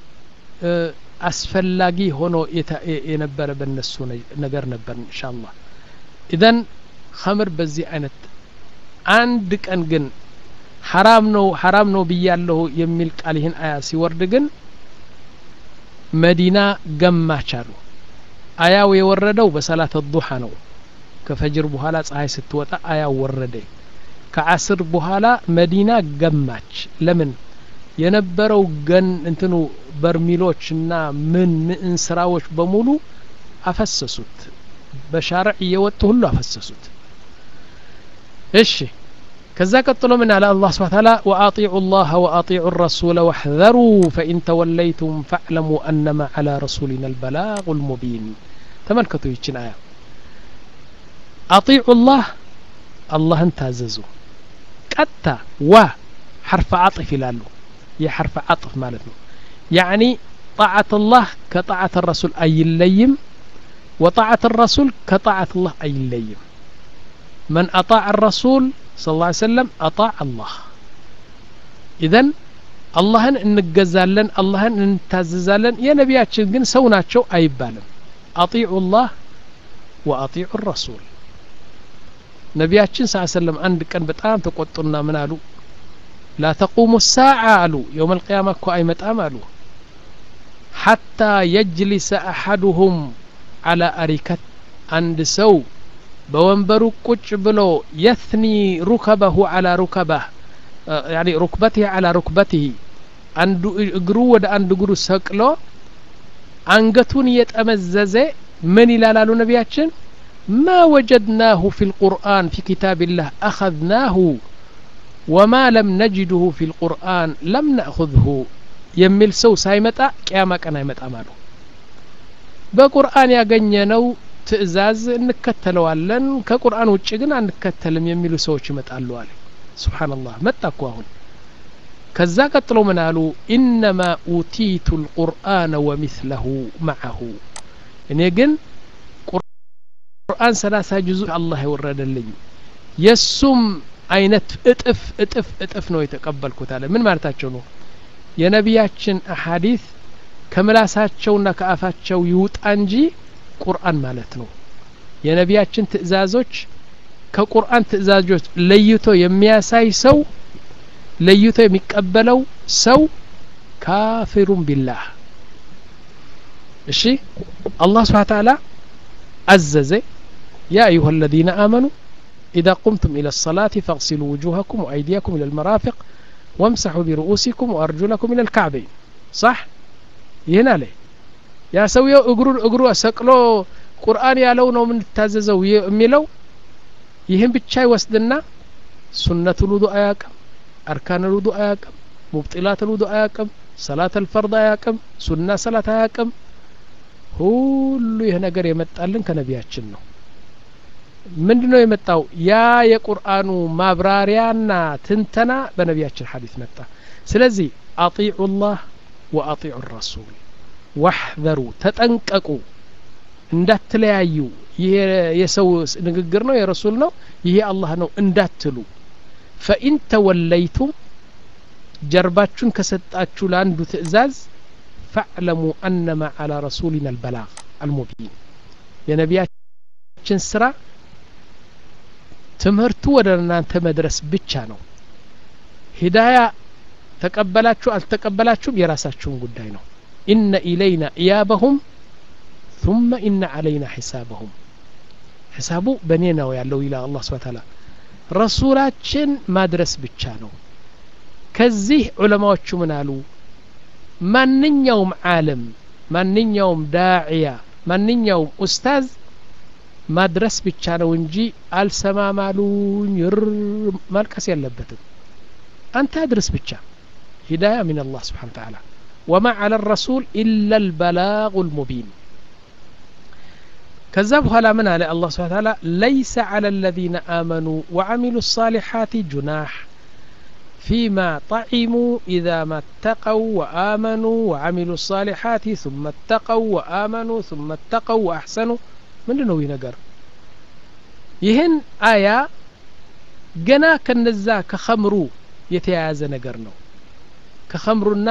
አስፈላጊ ሆኖ የነበረ በነሱ ነገር ነበር እንሻ አላህ ኢዘን ኸምር በዚህ አይነት አንድ ቀን ግን ሐራም ነው ሐራም ነው ብያለሁ የሚል ቃል ይህን አያ ሲወርድ ግን መዲና ገማች አሉ አያው የወረደው በሰላት ዱሓ ነው ከፈጅር በኋላ ፀሐይ ስትወጣ አያው ወረደ ከአስር በኋላ መዲና ገማች ለምን የነበረው ገን እንትኑ በርሚሎች እና ምን ምን ስራዎች በሙሉ አፈሰሱት በሻርዕ እየወጡ ሁሉ አፈሰሱት እሺ ከዛ ቀጥሎ ምን አለ አላህ ስብሐ ተዓላ ወአጢዑ ላህ ወአጢዑ ረሱለ ወሕዘሩ ፈኢን ተወለይቱም ፈዕለሙ አነማ ዐላ ረሱሊና አልበላጉ ልሙቢን ተመልከቱ ይችን አያ አጢዑ ላህ አላህን ታዘዙ ቀጥታ ዋ ሐርፈ አጥፍ ይላሉ የሐርፈ አጥፍ ማለት ነው ያዕኒ ጣዓት ላህ ከጣዓት ረሱል አይለይም وطاعة الرسول كطاعة الله أي ليم من أطاع الرسول صلى الله عليه وسلم أطاع الله إذن አላህን እንገዛለን አላህን እንታዘዛለን የነቢያችን ግን ሰው ናቸው አይባልም አጢዑ ላህ ወአጢዑ ረሱል ነቢያችን ስ ሰለም አንድ ቀን በጣም ተቆጡና ምን አሉ ላ ተቁሙ ሳዓ አሉ የውም አልቅያማ እኮ አይመጣም አሉ ሐታ የጅሊሰ አሐዱሁም አላ አሪከት አንድ ሰው በወንበሩ ቁጭ ብሎ የትኒ ሩከበሁ አላ ሩከባህ ያኒ ሩክበትህ አላ ሩክበትህ አንዱ እግሩ ወደ አንድ እግሩ ሰቅሎ አንገቱን እየጠመዘዘ ምን ይላል አሉ ነቢያችን ማ ወጀድናሁ ፊ ልቁርአን ፊ ኪታብላህ አኸذናሁ ወማ ለም ነጅድሁ ፊ ልቁርአን ለም ናእኹذሁ የሚል ሰው ሳይመጣ ቅያማ ቀን አይመጣም አሉ በቁርአን ያገኘነው ትእዛዝ እንከተለዋለን ከቁርአን ውጭ ግን አንከተልም የሚሉ ሰዎች ይመጣሉ አለ ስብሓንላህ መጣ እኮ አሁን ከዛ ቀጥሎ ምን አሉ ኢነማ ኡቲቱ ልቁርአነ ወሚስለሁ መዐሁ እኔ ግን ቁርአን ሰላሳ ጅዙ አላህ የወረደልኝ የእሱም አይነት እጥፍ እጥፍ እጥፍ ነው የተቀበልኩት አለ ምን ማለታቸው ነው የነቢያችን አሐዲት ከምላሳቸውና ከአፋቸው ይውጣ እንጂ ቁርአን ማለት ነው የነቢያችን ትእዛዞች ከቁርአን ትእዛዞች ለይቶ የሚያሳይ ሰው ለይቶ የሚቀበለው ሰው ካፊሩን ቢላህ እሺ አላህ ስብሓ ተዓላ አዘዘ ያ አዩሃ አለዚነ አመኑ إذا قمتم إلى الصلاة فاغسلوا وجوهكم وأيديكم إلى المرافق وامسحوا برؤوسكم وأرجلكم إلى الكعبين صح ይህን አለ ያ ሰውየው እግሩን እግሩ ሰቅሎ ቁርአን ያለው ነው የምንታዘዘው የሚለው ይህን ብቻ ይወስድና ሱነት ልውዱ አያቅም አርካን ልውዱ አያቅም ሙብጢላት ልውዱ አያቅም ሰላት አልፈርድ አያቅም ሱና ሰላት አያቅም ሁሉ ይህ ነገር የመጣልን ከነቢያችን ነው ምንድ ነው የመጣው ያ የቁርአኑ ማብራሪያና ትንተና በነቢያችን ሀዲት መጣ ስለዚህ አጢዑ ላህ ወአጢዑ ረሱል ዋሕዘሩ ተጠንቀቁ እንዳትለያዩ ይሄ የሰው ንግግር ነው የረሱል ነው ይሄ አላህ ነው እንዳትሉ ፈኢን ተወለይቱም ጀርባችሁን ከሰጣችሁ ለአንዱ ትእዛዝ ፈዕለሙ አነማ አላ ረሱሊና አልበላግ አልሙቢን የነቢያችን ስራ ትምህርቱ ወደ እናንተ መድረስ ብቻ ነው ሂዳያ ተቀበላችሁ አልተቀበላችሁም የራሳችሁን ጉዳይ ነው ኢነ ኢለይና ኢያበሁም ثم إن علينا حسابهم ሒሳቡ በእኔ ነው ያለው ይላል አላህ ስብሐ ተዓላ ረሱላችን ማድረስ ብቻ ነው ከዚህ ዑለማዎቹ ምን አሉ ማንኛውም ዓለም ማንኛውም ዳዕያ ማንኛውም ኡስታዝ ማድረስ ብቻ ነው እንጂ አልሰማማሉኝ ር ማልቀስ የለበትም አንተ አድርስ ብቻ ሂዳያ ሚን አላህ ስብሓን ተዓላ ወማ ዓላ ረሱል ኢላ ልበላጉ ልሙቢን ከዛ በኋላ ምን አለ አላህ ስብሓን ተዓላ ለይሰ ዓላ አለዚነ አመኑ ወዓሚሉ الصالحات جناح فيما طعموا إذا ما اتقوا وآمنوا وعملوا الصالحات ثم اتقوا وآمنوا ثم اتقوا وأحسنوا ምንድን ነው ይህ ነገር ይህን አያ ገና ከነዛ ከኸምሩ የተያያዘ ነገር ነው ከኸምሩና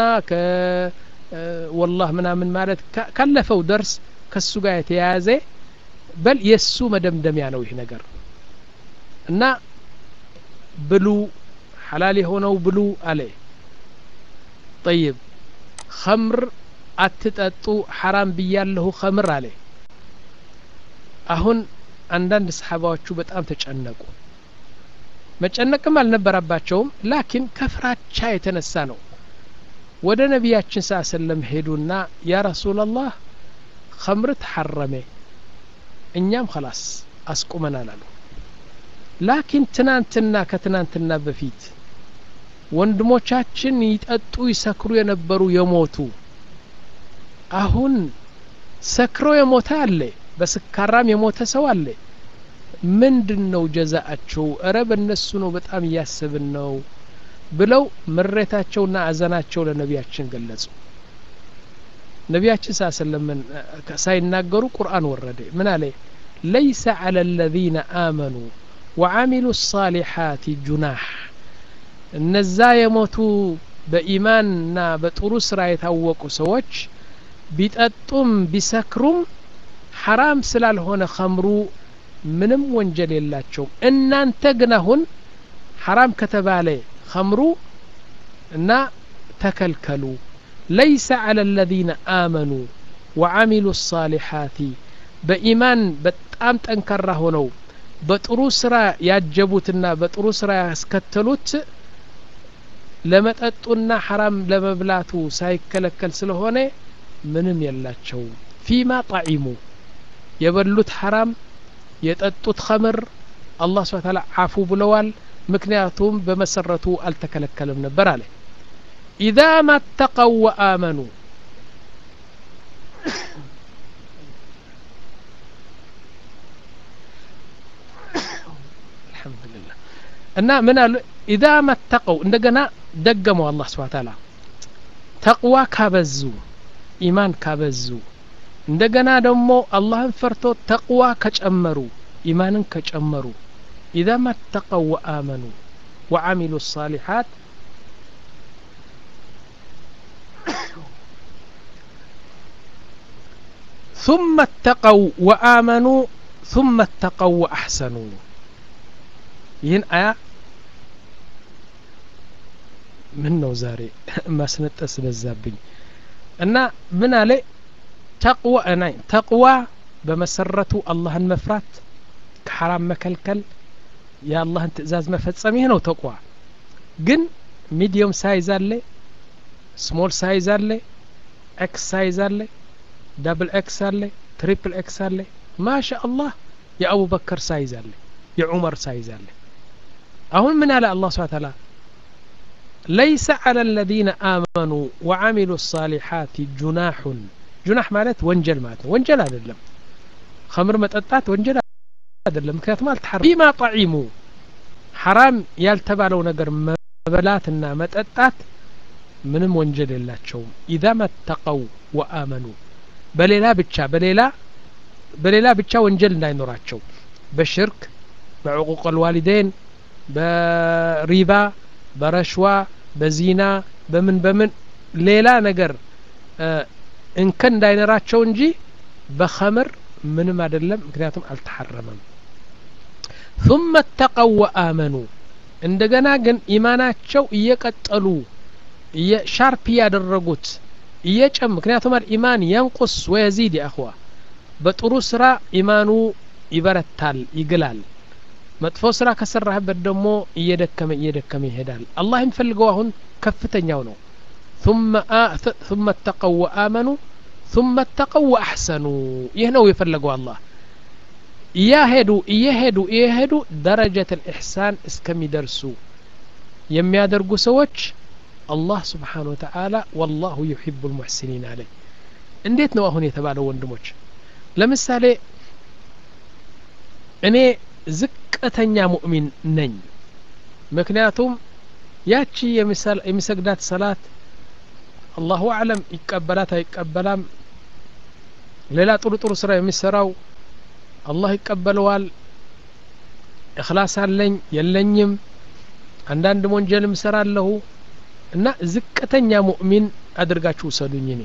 ከወላህ ምናምን ማለት ካለፈው ደርስ ከሱ ጋር የተያያዘ በል የእሱ መደምደሚያ ነው ይህ ነገር እና ብሉ ሐላል የሆነው ብሉ አለ ጠይብ ኸምር አትጠጡ ሐራም ብያለሁ ኸምር አለ አሁን አንዳንድ ሰሓባዎቹ በጣም ተጨነቁ መጨነቅም አልነበረባቸውም ላኪን ከፍራቻ የተነሳ ነው ወደ ነቢያችን ስ ሰለም ሄዱና ያ ረሱላላህ ኸምር ተሐረሜ እኛም ኸላስ አስቁመናል አሉ ላኪን ትናንትና ከትናንትና በፊት ወንድሞቻችን ይጠጡ ይሰክሩ የነበሩ የሞቱ አሁን ሰክሮ የሞተ አለ በስካራም የሞተ ሰው አለ ምንድን ነው ጀዛአቸው እረ በእነሱ ነው በጣም እያስብን ነው ብለው ምሬታቸውና አዘናቸው ለነቢያችን ገለጹ ነቢያችን ሳ ሰለምን ሳይናገሩ ቁርአን ወረደ ምን አለ ለይሰ አላ አለዚነ አመኑ ወዓሚሉ ሳሊሓት ጁናህ እነዛ የሞቱ በኢማንና በጥሩ ስራ የታወቁ ሰዎች ቢጠጡም ቢሰክሩም ሐራም ስላልሆነ ኸምሩ ምንም ወንጀል የላቸውም እናንተ ግን አሁን ሐራም ከተባለ ኸምሩ እና ተከልከሉ ለይሰ አላ አለዚነ አመኑ ወዓሚሉ ሳሊሓቲ በኢማን በጣም ጠንካራ ሆነው በጥሩ ስራ ያጀቡትና በጥሩ ስራ ያስከተሉት ለመጠጡና ሐራም ለመብላቱ ሳይከለከል ስለሆነ ምንም የላቸውም ፊማ ጣዒሙ የበሉት ሐራም የጠጡት ኸምር አላህ ስብሓ ታላ አፉ ብለዋል ምክንያቱም በመሰረቱ አልተከለከለም ነበር አለ ኢዛ ማተቀው ወአመኑ አልሐምዱሊላህ እና ምን አሉ ኢዛ መተቀው እንደገና ደገመው አላህ ስብሓ ታላ ተቅዋ ካበዙ ኢማን ካበዙ እንደገና ደግሞ አላህን ፈርቶ ተቅዋ ከጨመሩ ኢማንን ከጨመሩ ኢዛ መተቀው ወአመኑ ወዓሚሉ ሳሊሓት ثم اتقوا وآمنوا ثم اتقوا وأحسنوا ይህን አያ ምን ነው ዛሬ ማስነጠስ በዛብኝ እና ምን አለ ተቅዋ ናይ ተቅዋ በመሰረቱ አላህን መፍራት ከሐራም መከልከል የአላህን ትእዛዝ መፈጸም ይህ ነው ተቅዋ ግን ሚዲየም ሳይዝ አለ ስሞል ሳይዝ አለ ኤክስ ሳይዝ አለ ዳብል ኤክስ አለ ትሪፕል ኤክስ አለ ማሻ አላህ የአቡበከር ሳይዝ አለ የዑመር ሳይዝ አለ አሁን ምን አለ አላህ ስብሓ ታላ ለይሰ አላ አለዚነ አመኑ ወዓሚሉ ሳሊሓት ጁናሑን ጁናሕ ማለት ወንጀል ማለት ነው ወንጀል አይደለም ከምር መጠጣት ወንጀል አይደለም ምክንያቱም አልተሐረ ቢማ ጣዒሙ ሐራም ያልተባለው ነገር መበላትና መጠጣት ምንም ወንጀል የላቸውም ኢዛ መተቀው ወአመኑ በሌላ ብቻ በሌላ በሌላ ብቻ ወንጀል እንዳይኖራቸው በሽርክ በዕቁቅ ልዋሊዴን በሪባ በረሽዋ በዚና በምን በምን ሌላ ነገር እንከን እንዳይኖራቸው እንጂ በኸምር ምንም አይደለም ምክንያቱም አልተሐረመም ثم اتقوا وآمنوا እንደገና ግን ኢማናቸው እየቀጠሉ ሻርፕ እያደረጉት እየጨም ምክንያቱም አልኢማን የንቁስ ወየዚድ የአኽዋ በጥሩ ስራ ኢማኑ ይበረታል ይግላል መጥፎ ስራ ከሰራህበት ደግሞ እየደከመ እየደከመ ይሄዳል አላህ የሚፈልገው አሁን ከፍተኛው ነው ثم اتقوا وآمنوا ثم اتقوا وأحسنوا ይህ ነው የፈለገው አላህ እያሄዱ እየሄዱ እየሄዱ ደረጀት ልኢሕሳን እስከሚደርሱ የሚያደርጉ ሰዎች አላህ ስብሓን ወተዓላ ወላሁ ዩሒቡ ልሙሕሲኒን አለ እንዴት ነው አሁን የተባለው ወንድሞች ለምሳሌ እኔ ዝቅተኛ ሙእሚን ነኝ ምክንያቱም ያቺ የሚሰግዳት ሰላት አላሁ አዕለም ይቀበላት አይቀበላም ሌላ ጥሩ ጥሩ ስራ የሚሰራው አላህ ይቀበለዋል እክላስ አለኝ የለኝም አንዳንድ ወንጀልም እሰራለሁ እና ዝቅተኛ ሙእሚን አድርጋችሁ ውሰዱኝ እኔ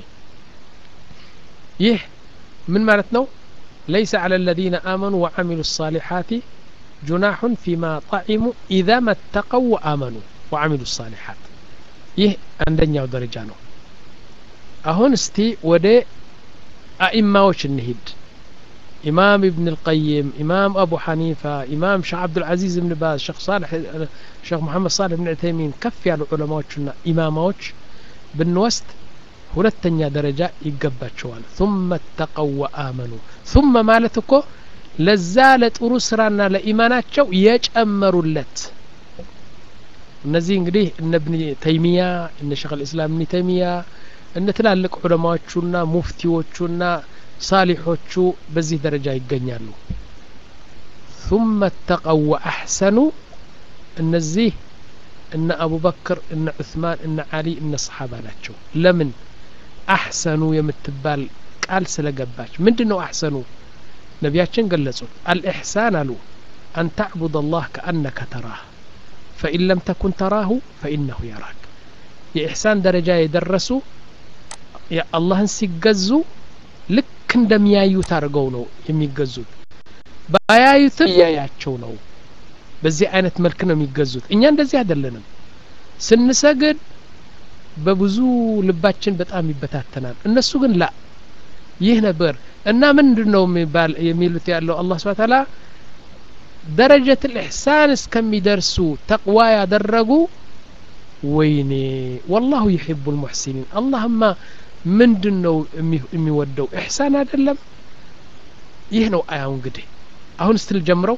ይህ ምን ማለት ነው ليس على الذين آمنوا وعملوا الصالحات جناح فيما طعموا إذا ما اتقوا وآمنوا ወአሚሉ ሳሊሓት ይህ አንደኛው ደረጃ ነው አሁን እስቲ ወደ አኢማዎች እንሂድ ኢማም ኢብን ልቀይም ኢማም አቡ ሐኒፋ ኢማም ሼክ አብዱልዓዚዝ ብን ባዝ ሼክ ሳልሕ ሼክ መሐመድ ሳልሕ ብን ዑተይሚን ከፍ ያሉ ዑለማዎችና ኢማማዎች ብንወስድ ሁለተኛ ደረጃ ይገባቸዋል ثم اتقوا وآمنوا ثم ማለት እኮ ለዛ ለጥሩ ስራና ለኢማናቸው የጨመሩለት እነዚህ እንግዲህ እነ ብን ተይሚያ እነ ሸክ ልእስላም እብን ተይሚያ እነ ትላልቅ ዑለማዎቹና ሙፍቲዎቹና ሳሊሖቹ በዚህ ደረጃ ይገኛሉ ثم اتقوا وأحسنوا እነዚህ እነ አቡበክር እነ ዑስማን እነ አሊ እነ ሰሓባ ናቸው ለምን አሕሰኑ የምትባል ቃል ስለገባች ምንድን ነው አሕሰኑ ነቢያችን ገለጹት አልኢሕሳን አሉ አን ተዕቡድ አላህ ከአነከ ተራህ ፈኢን ለም ተኩን ተራሁ ፈኢነሁ የራክ የኢሕሳን ደረጃ የደረሱ አላህን ሲገዙ ልክ እንደሚያዩት አድርገው ነው የሚገዙት ባያዩትም እያያቸው ነው በዚህ አይነት መልክ ነው የሚገዙት እኛ እንደዚህ አይደለንም ስንሰግድ በብዙ ልባችን በጣም ይበታተናል እነሱ ግን ላ ይህ ነበር እና ምንድን ነው የሚሉት ያለው አላህ ስብሐ ተዓላ ደረጀት ልኢሕሳን እስከሚደርሱ ተቅዋ ያደረጉ ወይኔ ወላሁ ዩሒቡ ልሙሕሲኒን አላህማ ምንድን ነው የሚወደው ኢሕሳን አይደለም ይህ ነው አያው እንግዲህ አሁን ስትል ጀምረው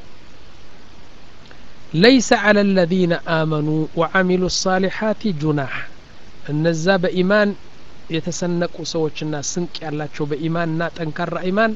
ليس على الذين آمنوا وعملوا الصالحات جناح እነዛ በኢማን የተሰነቁ ሰዎችና ስንቅ ያላቸው በኢማንና ጠንካራ ኢማን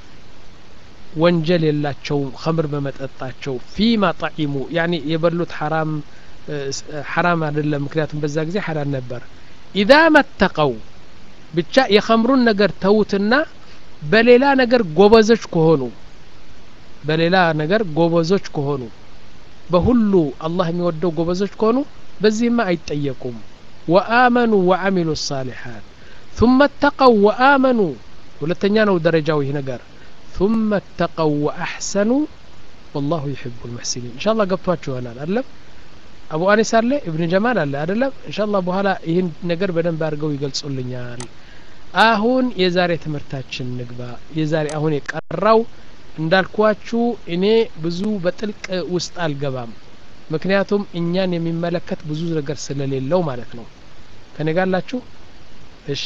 ወንጀል የላቸውም ከምር በመጠጣቸው ፊማ ጣዒሙ ያኒ የበሉት ሐራም ሐራም አይደለም ምክንያቱም በዛ ጊዜ ሐላል ነበር ኢዛ መተቀው ብቻ የኸምሩን ነገር ተዉትና በሌላ ነገር ጎበዞች ከሆኑ በሌላ ነገር ጎበዞች ከሆኑ በሁሉ አላህ የሚወደው ጎበዞች ከሆኑ በዚህማ አይጠየቁም ወአመኑ ወአሚሉ ሳሊሓት ثم اتقوا وآمنوا ሁለተኛ ነው ደረጃው ይህ ነገር ثم اتقوا وأحسنوا والله يحب المحسنين إن شاء الله ገብቷችሁ ይሆናል አይደለም አቡ አኒስ አለ ኢብን ጀማል አለ አይደለም ኢንሻአላህ በኋላ ይህን ነገር በደንብ አድርገው ይገልጹልኛል አሁን የዛሬ ትምህርታችን ንግባ የዛሬ አሁን የቀራው እንዳልኳችሁ እኔ ብዙ በጥልቅ ውስጥ አልገባም ምክንያቱም እኛን የሚመለከት ብዙ ነገር ስለሌለው ማለት ነው ከኔ ጋላችሁ እሺ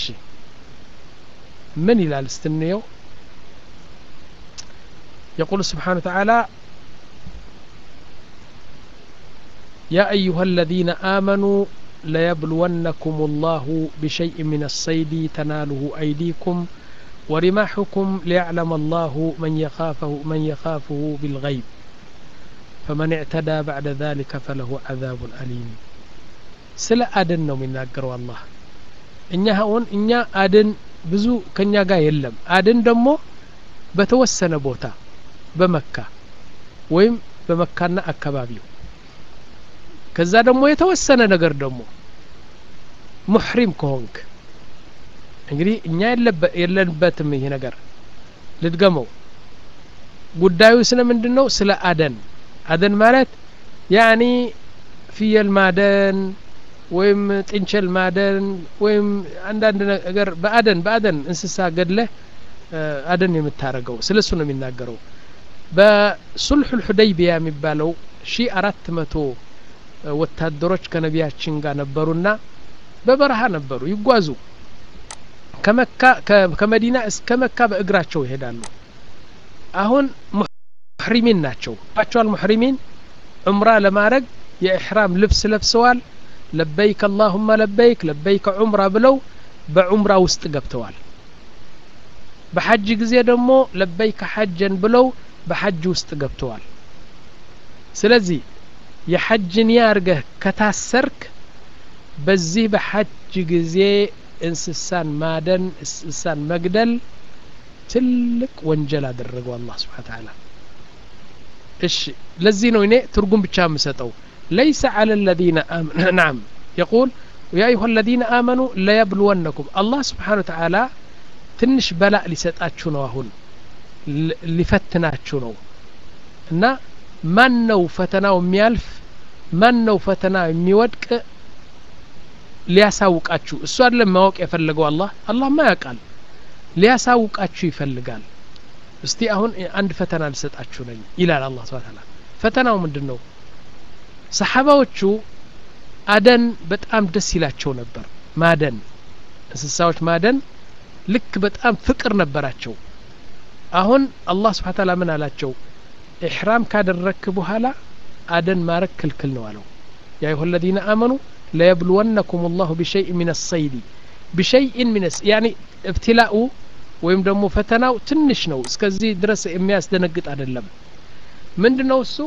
ምን ይላል ስትንየው يقول سبحانه وتعالى يا أيها الذين آمنوا ليبلونكم الله بشيء من الصيد تناله أيديكم ورماحكم ليعلم الله من يخافه من يخافه بالغيب فمن اعتدى بعد ذلك فله عذاب أليم ስለ አደን ነው የሚናገረው አላህ እኛ አሁን እኛ አደን ብዙ ከኛ ጋር የለም አደን ደግሞ በተወሰነ ቦታ በመካ ወይም በመካና አካባቢው ከዛ ደግሞ የተወሰነ ነገር ደግሞ ሙሕሪም ከሆንክ እንግዲህ እኛ የለንበትም ይሄ ነገር ልድገመው ጉዳዩ ስለ ምንድን ነው ስለ አደን አደን ማለት ያኒ ፍየል ማደን ወይም ጥንቸል ማደን ወይም አንዳንድ ነገር በአደን በአደን እንስሳ ገድለህ አደን የምታረገው ስለ እሱ ነው የሚናገረው በሱልሑ ልሑደይቢያ የሚባለው ሺ አራት መቶ ወታደሮች ከነቢያችን ጋር ነበሩና በበረሃ ነበሩ ይጓዙ ከመካ ከመዲና እስከ መካ በእግራቸው ይሄዳሉ አሁን ሙሕሪሚን ናቸው ባቸዋል ሙሕሪሚን ዑምራ ለማድረግ የኢሕራም ልብስ ለብሰዋል ለበይክ አላሁመ ለበይክ ለበይክ ዑምራ ብለው በዑምራ ውስጥ ገብተዋል በሐጅ ጊዜ ደግሞ ለበይከ ሐጀን ብለው በሐጅ ውስጥ ገብተዋል ስለዚህ የሐጅ ኒያ አርገህ ከታሰርክ በዚህ በሐጅ ጊዜ እንስሳን ማደን እንስሳን መግደል ትልቅ ወንጀል አደረገው አላህ ስብሓን ተዓላ እሺ ለዚህ ነው እኔ ትርጉም ብቻ የምሰጠው ለይሰ አለ ለዚነ ናም የቁል ያ አዩሃ ለዚነ አመኑ ለየብልወነኩም አላህ ስብሓን ተዓላ ትንሽ በላእ ሊሰጣችሁ ነው አሁን ሊፈትናችሁ ነው እና ማን ነው ፈተናው የሚያልፍ ማን ነው ፈተና የሚወድቅ ሊያሳውቃችሁ እሱ አይደለም ማወቅ የፈለገው አላህ አላህማ ያውቃል ሊያሳውቃችሁ ይፈልጋል እስቲ አሁን አንድ ፈተና ልሰጣችሁ ነኝ ይላል አላህ ስብሐ ተዓላ ፈተናው ምንድን ነው ሰሓባዎቹ አደን በጣም ደስ ይላቸው ነበር ማደን እንስሳዎች ማደን ልክ በጣም ፍቅር ነበራቸው አሁን አላህ ስብሐ ተዓላ ምን አላቸው ኢሕራም ካደረክ በኋላ አደን ማረግ ክልክል ነው አለው ያ አዩሀ አለዚነ አመኑ ለየብልወነኩም ላሁ ቢሸይء ምን ሰይዲ ቢሸይء ምን ያኒ እብትላኡ ወይም ደግሞ ፈተናው ትንሽ ነው እስከዚህ ድረስ የሚያስደነግጥ አይደለም ምንድ ነው እሱ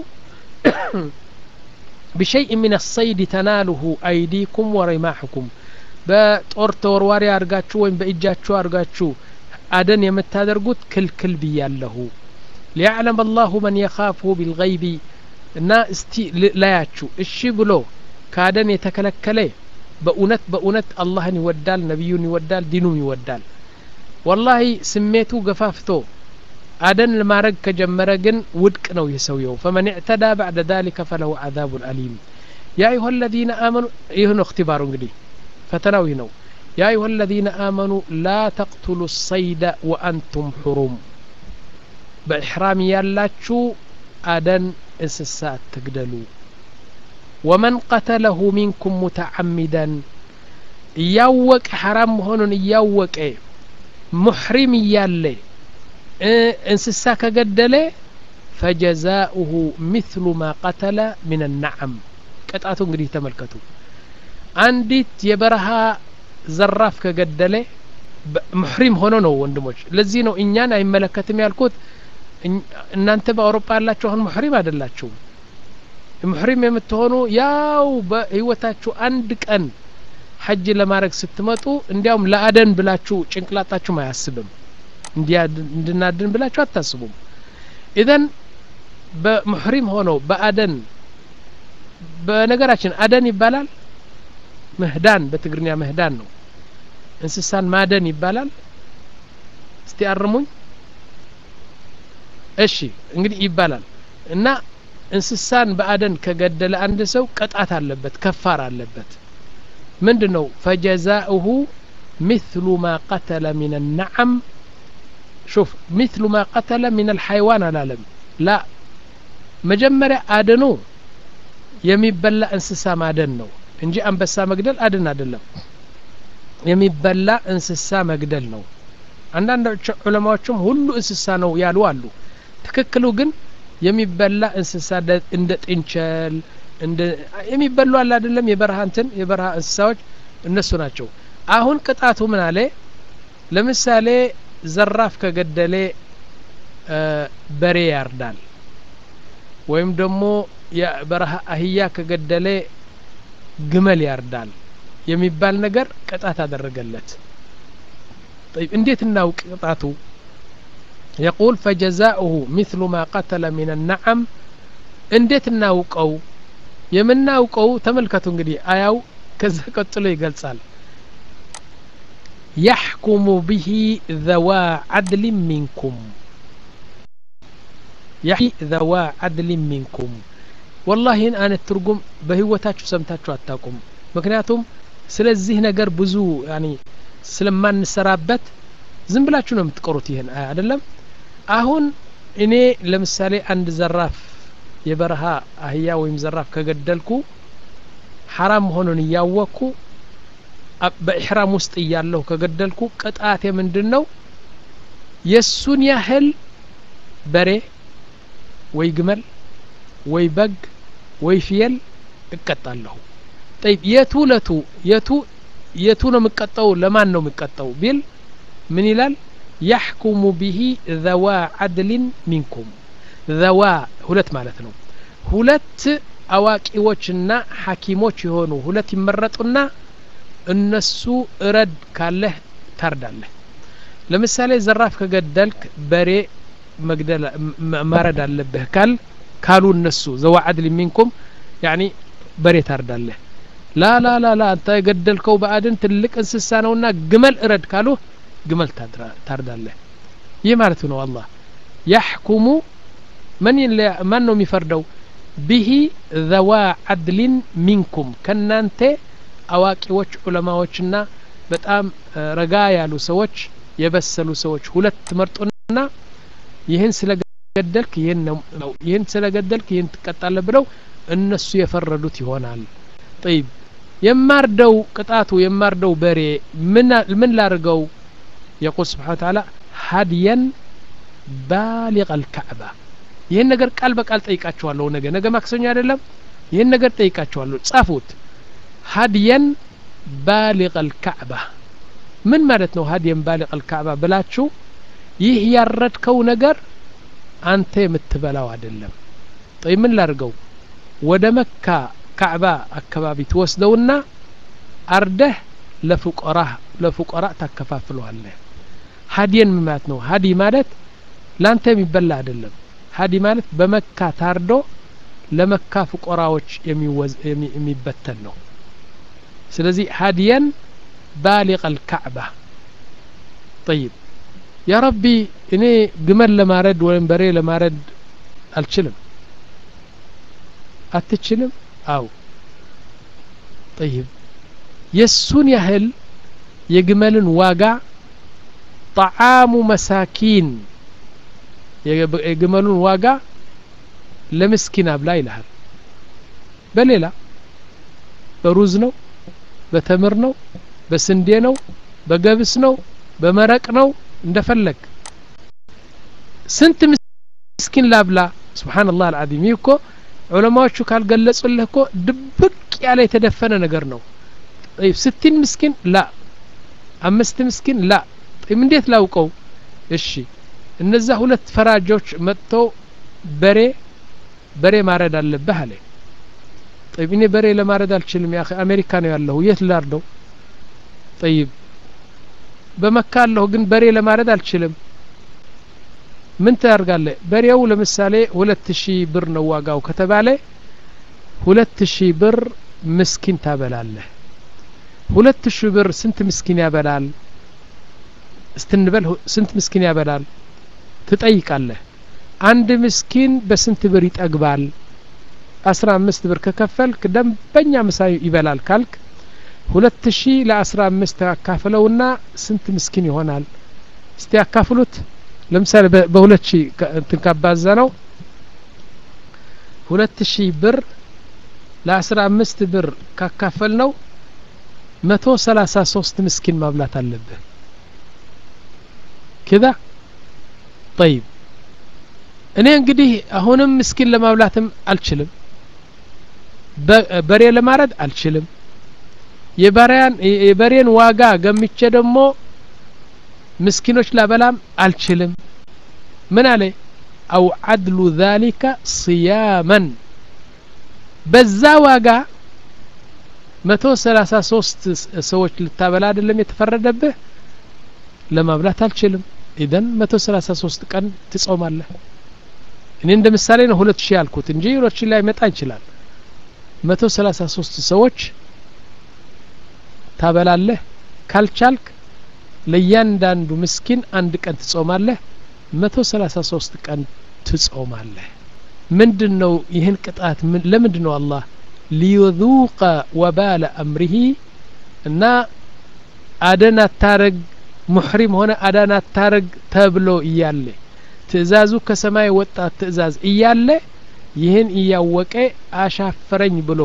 ቢሸይء ምን ሰይድ ተናሉሁ አይዲኩም ወሪማሕኩም በጦር ተወርዋሪ አድርጋችሁ ወይም በእጃችሁ አድርጋችሁ አደን የምታደርጉት ክልክል ብያለሁ ሊያዕለም አላሁ መን የኻፍሁ ቢልገይቢ እና እስቲ ላያችሁ እሺ ብሎ ከአደን የተከለከለ በእውነት በእውነት አላህን ይወዳል ነቢዩን ይወዳል ዲኑም ይወዳል ወላሂ ስሜቱ ገፋፍቶ አደን ለማድረግ ከጀመረ ግን ውድቅ ነው ይህ ሰውየው ፈመን እዕተዳ ባዕደ ዛሊከ ፈለሁ ዓዛቡን አሊም ያ አዩሀ አለዚነ አመኑ ይህ ነው እክትባሩ እንግዲህ ፈተናው ይህ ነው ያ አዩሀ አለዚነ አመኑ ላ ተቅቱሉ ሰይደ ወአንቱም ሑሩም በኢሕራም ያላችሁ አደን እንስሳ አትግደሉ ወመን ቀተለሁ ሚንኩም ሙተዓሚደን እያወቀ ሐራም መሆኑን እያወቀ ሙሕሪም እያለ እንስሳ ከገደለ ፈጀዛኡሁ ሚስሉ ማ ቀተለ ምን ነዓም ቅጣቱ እንግዲህ ተመልከቱ አንዲት የበረሃ ዘራፍ ከገደለ ሙሕሪም ሆኖ ነው ወንድሞች ለዚህ ነው እኛን አይመለከትም ያልኩት እናንተ በአውሮፓ ያላችሁ አሁን ሙሕሪም አይደላችሁም ሙሕሪም የምትሆኑ ያው በህይወታችሁ አንድ ቀን ሐጅ ለማድረግ ስትመጡ እንዲያውም ለአደን ብላችሁ ጭንቅላጣችሁም አያስብም እንድናድን ብላችሁ አታስቡም ኢዘን በሙሕሪም ሆነው በአደን በነገራችን አደን ይባላል ምህዳን በትግርኛ ምህዳን ነው እንስሳን ማደን ይባላል እስቲ አርሙኝ እሺ እንግዲህ ይባላል እና እንስሳን በአደን ከገደለ አንድ ሰው ቅጣት አለበት ከፋር አለበት ምንድ ነው ፈጀዛኡሁ ሚስሉ ማ ቀተለ ምን ነዓም ሹፍ ሚስሉ ማ ቀተለ ምን አልሐይዋን አላለም ላ መጀመሪያ አደኑ የሚበላ እንስሳ ማደን ነው እንጂ አንበሳ መግደል አድን አይደለም የሚበላ እንስሳ መግደል ነው አንዳንድ ዑለማዎችም ሁሉ እንስሳ ነው ያሉ አሉ ትክክሉ ግን የሚበላ እንስሳ እንደ ጥንቸል እንደ የሚበሉ አለ አይደለም የበረሃ እንትን የበረሃ እንስሳዎች እነሱ ናቸው አሁን ቅጣቱ ምን አለ ለምሳሌ ዘራፍ ከገደሌ በሬ ያርዳል ወይም ደግሞ የበረሃ አህያ ከገደሌ ግመል ያርዳል የሚባል ነገር ቅጣት አደረገለት እንዴት እናውቅ ቅጣቱ يقول فجزاؤه مثل ما قتل من النعم እንዴት እናውቀው የምናውቀው ተመልከቱ እንግዲህ አያው ከዛ ቀጥሎ ይገልጻል يحكم به ذوى عدل منكم يحكي ذوى عدل منكم والله አነ ትርጉም በህይወታችሁ ሰምታችሁ አታውቁም ምክንያቱም ስለዚህ ነገር ብዙ ያኒ ስለማንሰራበት ዝም ብላችሁ ነው የምትቀሩት ይህን አይደለም አሁን እኔ ለምሳሌ አንድ ዘራፍ የበረሃ አህያ ወይም ዘራፍ ከገደልኩ ሐራም መሆኑን እያወቅኩ በኢሕራም ውስጥ እያለሁ ከገደልኩ ቅጣቴ ምንድን ነው የእሱን ያህል በሬ ወይ ግመል ወይ በግ ወይ ፍየል እቀጣለሁ ጠይብ የቱ ለቱ የቱ የቱ ነው የሚቀጠው ለማን ነው የሚቀጠው ቢል ምን ይላል ያሕኩሙ ብሂ ዘዋ ዓድልን ሚንኩም ዘዋ ሁለት ማለት ነው ሁለት አዋቂዎችና ሐኪሞች የሆኑ ሁለት ይመረጡና እነሱ እረድ ካለህ ታርዳለህ ለምሳሌ ዘራፍ ከገደልክ በሬ መግደል ማረድ አለብህ ካል ካሉ እነሱ ዘዋ ዓድል ሚንኩም ያኒ በሬ ታርዳለህ ላ ላ ላ ላ አንተ የገደልከው በአድን ትልቅ እንስሳ ነውና ግመል እረድ ካሉ ግመል ታርዳለህ ይህ ማለት ነው አላህ ያሕኩሙ ማን ነው የሚፈርደው ብሂ ዘዋ ዓድሊን ሚንኩም ከናንተ አዋቂዎች ዑለማዎችና በጣም ረጋ ያሉ ሰዎች የበሰሉ ሰዎች ሁለት መርጦና ይህን ስለገደልክ ይህን ነው ይህን ስለገደልክ ይህን ትቀጣለህ ብለው እነሱ የፈረዱት ይሆናል ጠይብ የማርደው ቅጣቱ የማርደው በሬ ምን ላርገው የቁል ስብሓን ተዓላ ሀድየን ባሊቀ ልካዕባ ይህን ነገር ቃል በቃል ጠይቃችኋለሁ ነገ ነገ ማክሰኞ አይደለም ይህን ነገር ጠይቃችኋለሁ ጻፉት ሀድየን ባሊቀ ልካዕባ ምን ማለት ነው ሀድየን ባሊቀ ልካዕባ ብላችሁ ይህ ያረድከው ነገር አንተ የምትበላው አይደለም ጠይ ምን ላርገው ወደ መካ ካዕባ አካባቢ ትወስደውና አርደህ ለፉቀራ ለፉቀራ ታከፋፍለዋለህ ሀዲየን ምን ማለት ነው ሀዲ ማለት ላንተ የሚበላ አይደለም ሀዲ ማለት በመካ ታርዶ ለመካ ፉቆራዎች የሚበተን ነው ስለዚህ ሀዲየን ባሊቀ ልካዕባ ጠይብ ያ ረቢ እኔ ግመል ለማረድ ወይም በሬ ለማረድ አልችልም አትችልም አው ጠይብ የሱን ያህል የግመልን ዋጋ ጣዓሙ መሳኪን የግመሉን ዋጋ ለምስኪን አብላ ይልሃል በሌላ በሩዝ ነው በተምር ነው በስንዴ ነው በገብስ ነው በመረቅ ነው እንደፈለግ ስንት ምስኪን ላብላ ስብሓንላህ አልዓዚም ይህ እኮ ዑለማዎቹ ካልገለጹልህ እኮ ድብቅ ያለ የተደፈነ ነገር ነው ስቲን ምስኪን ላ አምስት ምስኪን ላ እንዴት ላውቀው እሺ እነዛ ሁለት ፈራጆች መጥተው በሬ በሬ ማረድ አለብህ አለ ጠይብ እኔ በሬ ለማረድ አልችልም ያ አሜሪካ ነው ያለሁ የት ላርደው ጠይብ በመካ አለሁ ግን በሬ ለማረድ አልችልም ምን ታደርጋለህ በሬው ለምሳሌ ሁለት ሺህ ብር ነው ዋጋው ከተባለ ሁለት ሺህ ብር ምስኪን ታበላለህ ሁለት ሺህ ብር ስንት ምስኪን ያበላል እስትንበል ስንት ምስኪን ያበላል ትጠይቃለህ አንድ ምስኪን በስንት ብር ይጠግባል አስራ አምስት ብር ከከፈልክ ደንበኛ ምሳ ይበላል ካልክ ሁለት ሺህ ለአስራ አምስት አካፍለውና ስንት ምስኪን ይሆናል እስቲ ያካፍሉት ለምሳሌ በሁለት ሺህ እንትን ካባዛ ነው ሁለት ሺህ ብር ለአስራ አምስት ብር ካካፈል ነው መቶ ሰላሳ ሶስት ምስኪን ማብላት አለብህ ከዛ ጠይብ እኔ እንግዲህ አሁንም ምስኪን ለማብላትም አልችልም በሬ ለማረድ አልችልም የበሬን ዋጋ ገምቼ ደግሞ ምስኪኖች ላበላም አልችልም ምን አለ አው አድሉ ذلك صياما በዛ ዋጋ መቶ ሰላሳ ሶስት ሰዎች ልታበላ አይደለም የተፈረደብህ ለማብላት አልችልም ኢደን መቶ ሰላሳ ሶስት ቀን ትጾማለህ እኔ እንደ ምሳሌ ነው ሁለት ሺህ ያልኩት እንጂ ሁለት ሺህ ላይ መጣ ይችላል መቶ ሰላሳ ሶስት ሰዎች ታበላለህ ካልቻልክ ለእያንዳንዱ ምስኪን አንድ ቀን ትጾማለህ መቶ ሰላሳ ሶስት ቀን ትጾማለህ ምንድን ነው ይህን ቅጣት ለምንድን ነው አላህ ሊዩذوቀ ወባለ አምሪሂ እና አደን አታረግ ሙሕሪም ሆነ አዳን አታረግ ተብሎ እያለ ትእዛዙ ከሰማይ ወጣ ትእዛዝ እያለ ይህን እያወቀ አሻፈረኝ ብሎ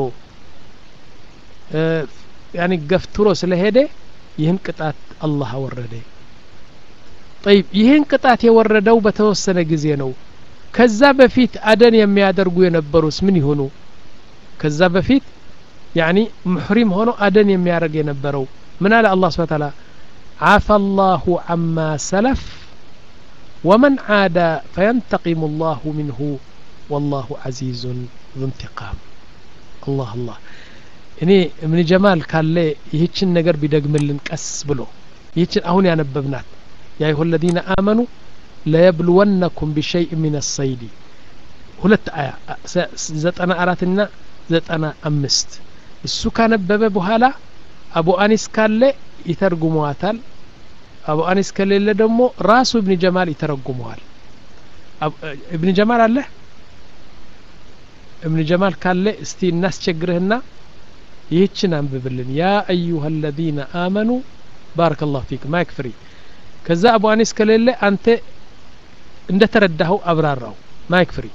ያኒ ገፍትሮ ስለሄደ ይህን ቅጣት አላህ አወረደ ጠይብ ይህን ቅጣት የወረደው በተወሰነ ጊዜ ነው ከዛ በፊት አደን የሚያደርጉ የነበሩስ ምን ይሆኑ ከዛ በፊት ያኒ ሙሕሪም ሆኖ አደን የሚያደርግ የነበረው ምን አለ አላህ ስብሓ ታላ عفى الله عما سلف ومن عاد فينتقم الله منه والله عزيز ذو انتقام الله الله እኔ እምን ጀማል ካለ ይህችን ነገር ቢደግምልን ቀስ ብሎ ይህችን አሁን ያነበብናት ያ ይሁ ለዚነ አመኑ ለየብልወነኩም ቢሸይء ምን ሰይዲ ሁለት አያ ዘጠና አራትና ዘጠና አምስት እሱ ካነበበ በኋላ አቡ አኒስ ካለ ይተርጉመዋታል አቡ አኒስ ከሌለ ደግሞ ራሱ እብን ጀማል ይተረጉመዋል እብን ጀማል አለ እብን ጀማል ካለ እስቲ እናስቸግርህና ይህችን አንብብልን ያ አዩሀ አለዚነ አመኑ ባረከ ላሁ ፊክ ማይክ ፍሪ ከዛ አቡ አኒስ ከሌለ አንተ እንደ ተረዳኸው አብራራው ማይክ ፍሪ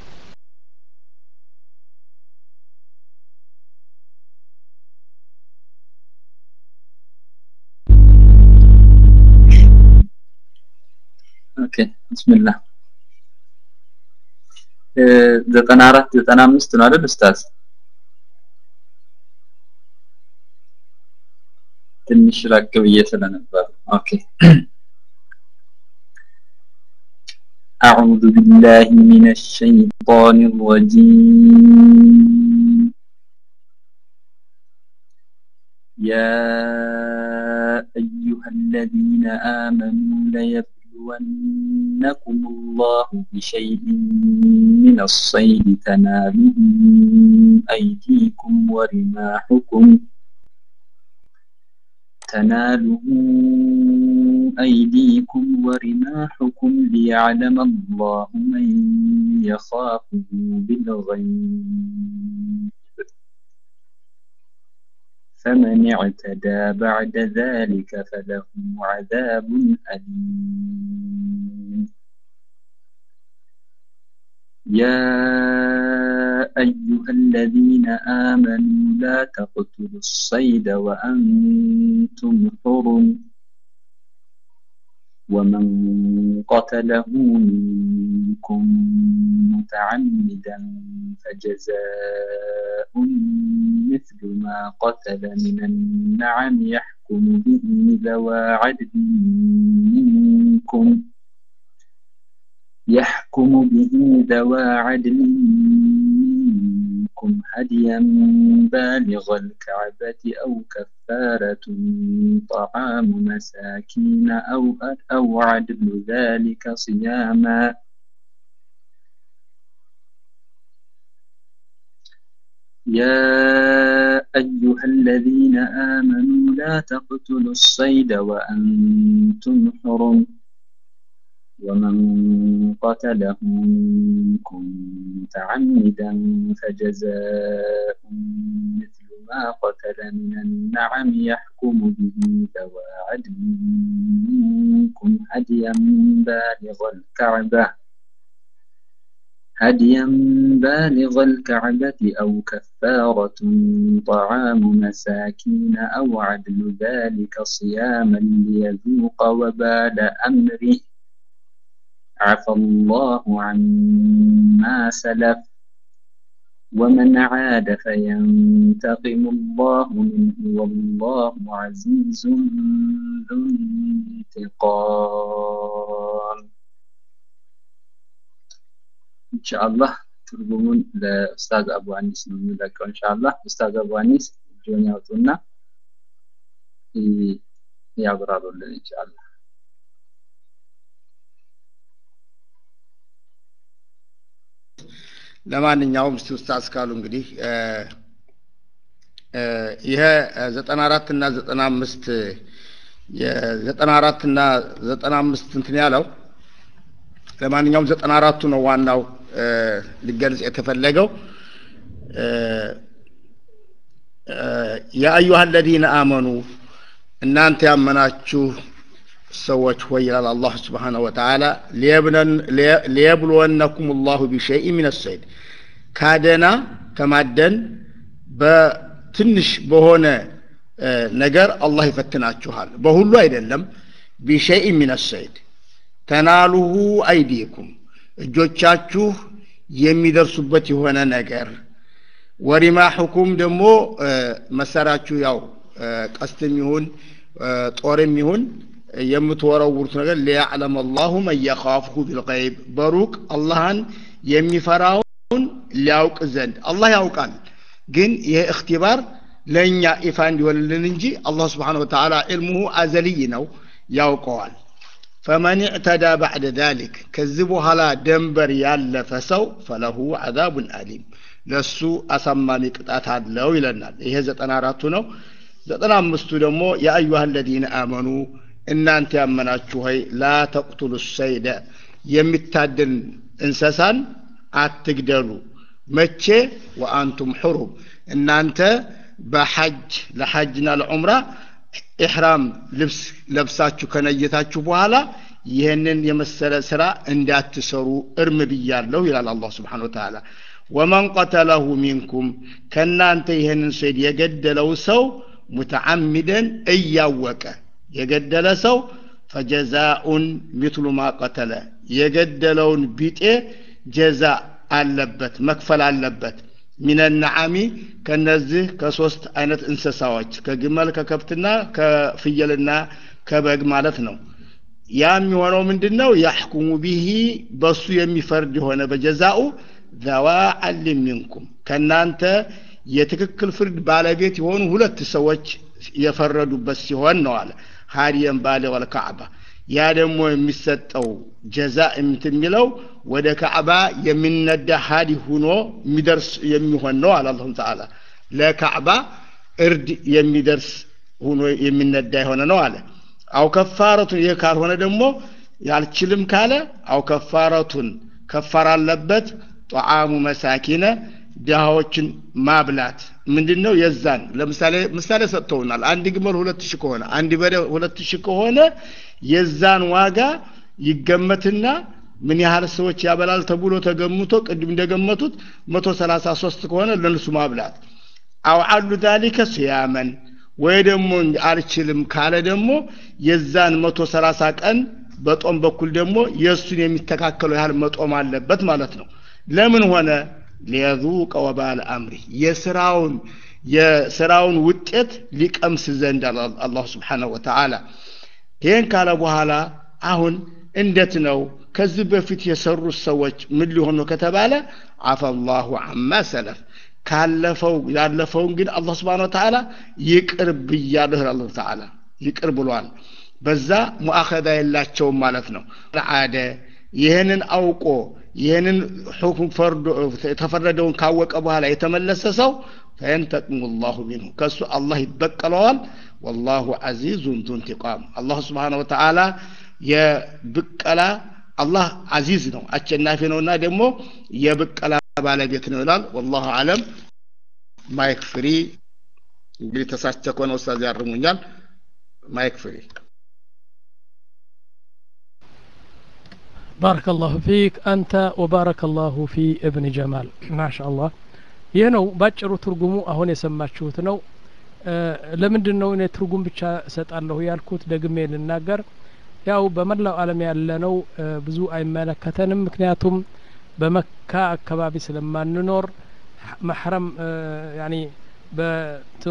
ኦኬ ብስሚላህ ዘጠና አራት ዘጠና አምስት ነው አይደል ኡስታዝ ትንሽ ራቅ ብዬ ስለነበር ኦኬ أعوذ بالله من الشيطان الرجيم يا أيها الذين آمنوا ليبلونكم الله بشيء من الصيد تناله أيديكم ورماحكم تناله أيديكم ورماحكم ليعلم الله من يخافه بالغيب فمن اعتدى بعد ذلك فله عذاب أليم يا أيها الذين آمنوا لا تقتلوا الصيد وأنتم حرم ومن قتله منكم متعمدا فجزاء مثل ما قتل من النعم يحكم به ذوى عدل منكم يحكم به ذوى عدل منكم هديا بالغ الكعبة أو كفارة طعام مساكين أو أو عدل ذلك صياما يا أيها الذين آمنوا لا تقتلوا الصيد وأنتم حرم ومن قتله منكم متعمدا فجزاء مثل ما قتل من النعم يحكم به ذوى عدل منكم هديا بالغ الكعبة هديا بالغ الكعبة أو كفارة طعام مساكين أو عدل ذلك صياما ليذوق وبال أمره عفى الله عما سلف ومن عاد فينتقم الله منه والله عزيز ذو انتقام إن شاء الله ትርጉሙን ለኡስታዝ አቡ አኒስ ነው የሚለቀው ኢንሻአላህ ኡስታዝ አቡ አኒስ እጆን ያውጡና ያብራሩልን ኢንሻአላህ ለማንኛውም እስቲ ኡስታዝ ካሉ እንግዲህ ይሄ ዘጠና አራት እና ዘጠና አምስት የዘጠና አራት እና ዘጠና አምስት እንትን ያለው ለማንኛውም ዘጠና አራቱ ነው ዋናው ሊገልጽ የተፈለገው የአዩሃ አለዚነ አመኑ እናንተ ያመናችሁ ሰዎች ሆይ ይላል አላህ ስብሓነሁ ወተዓላ ሊየብልወነኩም ላሁ ቢሸይء ምን ሰይድ ካደና ከማደን በትንሽ በሆነ ነገር አላህ ይፈትናችኋል በሁሉ አይደለም ቢሸይء ምን ሰይድ ተናሉሁ አይዲኩም እጆቻችሁ የሚደርሱበት የሆነ ነገር ወሪማሕኩም ደግሞ መሳሪያችሁ ያው ቀስትም ይሁን ጦርም ይሁን የምትወረውሩት ነገር ሊያዕለም አላሁ መን የኻፍሁ ቢልገይብ በሩቅ አላህን የሚፈራውን ሊያውቅ ዘንድ አላህ ያውቃል ግን ይህ እክትባር ለእኛ ኢፋ እንዲሆንልን እንጂ አላህ ስብሓን ወተዓላ ዕልሙሁ አዘልይ ነው ያውቀዋል ፈመን እዕተዳ ባዕደ ዛሊክ ከዚህ በኋላ ደንበር ያለፈ ሰው ፈለሁ ዓዛቡን አሊም ለሱ አሳማሚ ቅጣት አለው ይለናል ይሄ ዘጠና አራቱ ነው ዘጠና አምስቱ ደግሞ የአዩሃ አለዚነ አመኑ እናንተ ያመናችሁ ሆይ ላ ተቅቱሉ ሰይደ የሚታደን እንሰሳን አትግደሉ መቼ ወአንቱም ሑሩም እናንተ በሐጅ ለሐጅና ለዑምራ ኢሕራም ልብስ ለብሳችሁ ከነየታችሁ በኋላ ይህንን የመሰለ ስራ እንዳትሰሩ እርም ብያለሁ ይላል አላህ ስብሓን ወተዓላ ወመን ቀተለሁ ሚንኩም ከእናንተ ይህንን ሰይድ የገደለው ሰው ሙተዓሚደን እያወቀ የገደለ ሰው ፈጀዛኡን ሚትሉ ማ ቀተለ የገደለውን ቢጤ ጀዛ አለበት መክፈል አለበት ሚነ ነዓሚ ከነዚህ ከሶስት አይነት እንስሳዎች ከግመል ከከብትና ከፍየልና ከበግ ማለት ነው ያ የሚሆነው ምንድን ነው ያሕኩሙ ቢሂ በሱ የሚፈርድ የሆነ በጀዛኡ ዘዋ ዓሊም ሚንኩም ከእናንተ የትክክል ፍርድ ባለቤት የሆኑ ሁለት ሰዎች የፈረዱበት ሲሆን ነው አለ ሀዲየን ባለ ወልካዕባ ያ ደግሞ የሚሰጠው ጀዛ እንትን የሚለው ወደ ካዕባ የሚነዳ ሀዲ ሁኖ የሚደርስ የሚሆን ነው አለ አላሁ ተዓላ ለካዕባ እርድ የሚደርስ ሁኖ የሚነዳ የሆነ ነው አለ አው ከፋረቱን ይህ ካልሆነ ደግሞ ያልችልም ካለ አው ከፋረቱን ከፋር አለበት ጧዓሙ መሳኪነ ድሃዎችን ማብላት ምንድን ነው የዛን ለምሳሌ ምሳሌ ሰጥተውናል አንድ ግመል ሁለት ሺህ ከሆነ አንድ በሬ ሁለት ሺህ ከሆነ የዛን ዋጋ ይገመትና ምን ያህል ሰዎች ያበላል ተብሎ ተገምቶ ቅድም እንደገመቱት መቶ ሰላሳ ሶስት ከሆነ ለእነሱ ማብላት አው አሉ ዛሊከ ስያመን ወይ ደግሞ አልችልም ካለ ደግሞ የዛን መቶ ሰላሳ ቀን በጦም በኩል ደግሞ የእሱን የሚተካከለው ያህል መጦም አለበት ማለት ነው ለምን ሆነ ሊየዙቀ ወባል አምሪ የስራውን የስራውን ውጤት ሊቀምስ ዘንድ አላሁ ስብሓንሁ ወተዓላ ይህን ካለ በኋላ አሁን እንዴት ነው ከዚህ በፊት የሰሩት ሰዎች ምን ሊሆኑ ከተባለ አፈላሁ አማ ሰለፍ ካለፈው ያለፈውን ግን አላህ ስብሓን ወተዓላ ይቅር ብያለሁ አላሁ ተዓላ ይቅር ብሏል በዛ ሙአኸዛ የላቸውም ማለት ነው አደ ይህንን አውቆ ይህንን ሁክም ፈርዶ የተፈረደውን ካወቀ በኋላ የተመለሰ ሰው ፈየንተቅሙ ላሁ ሚንሁ ከእሱ አላህ ይበቀለዋል ወላሁ አዚዙን ዙ እንቲቃም አላሁ ስብሓን ወተዓላ የብቀላ አላህ አዚዝ ነው አሸናፊ ነውና ደግሞ የብቀላ ባለቤት ነው ይላል ወላሁ አለም ማይክ ፍሪ እንግዲህ ተሳስቼ ከሆነ ኡስታዝ ያርሙኛል ማይክ ፍሪ بارك الله فيك أنت وبارك الله في ابن جمال ما شاء الله ይህ ነው ባጭሩ ትርጉሙ አሁን የሰማችሁት ነው ለምንድን ነው እኔ ትርጉም ብቻ እሰጣለሁ ያልኩት ደግሜ ልናገር ያው በመላው ዓለም ያለነው ብዙ አይመለከተንም ምክንያቱም በመካ አካባቢ ስለማንኖር መሕረም ያኒ በትኑ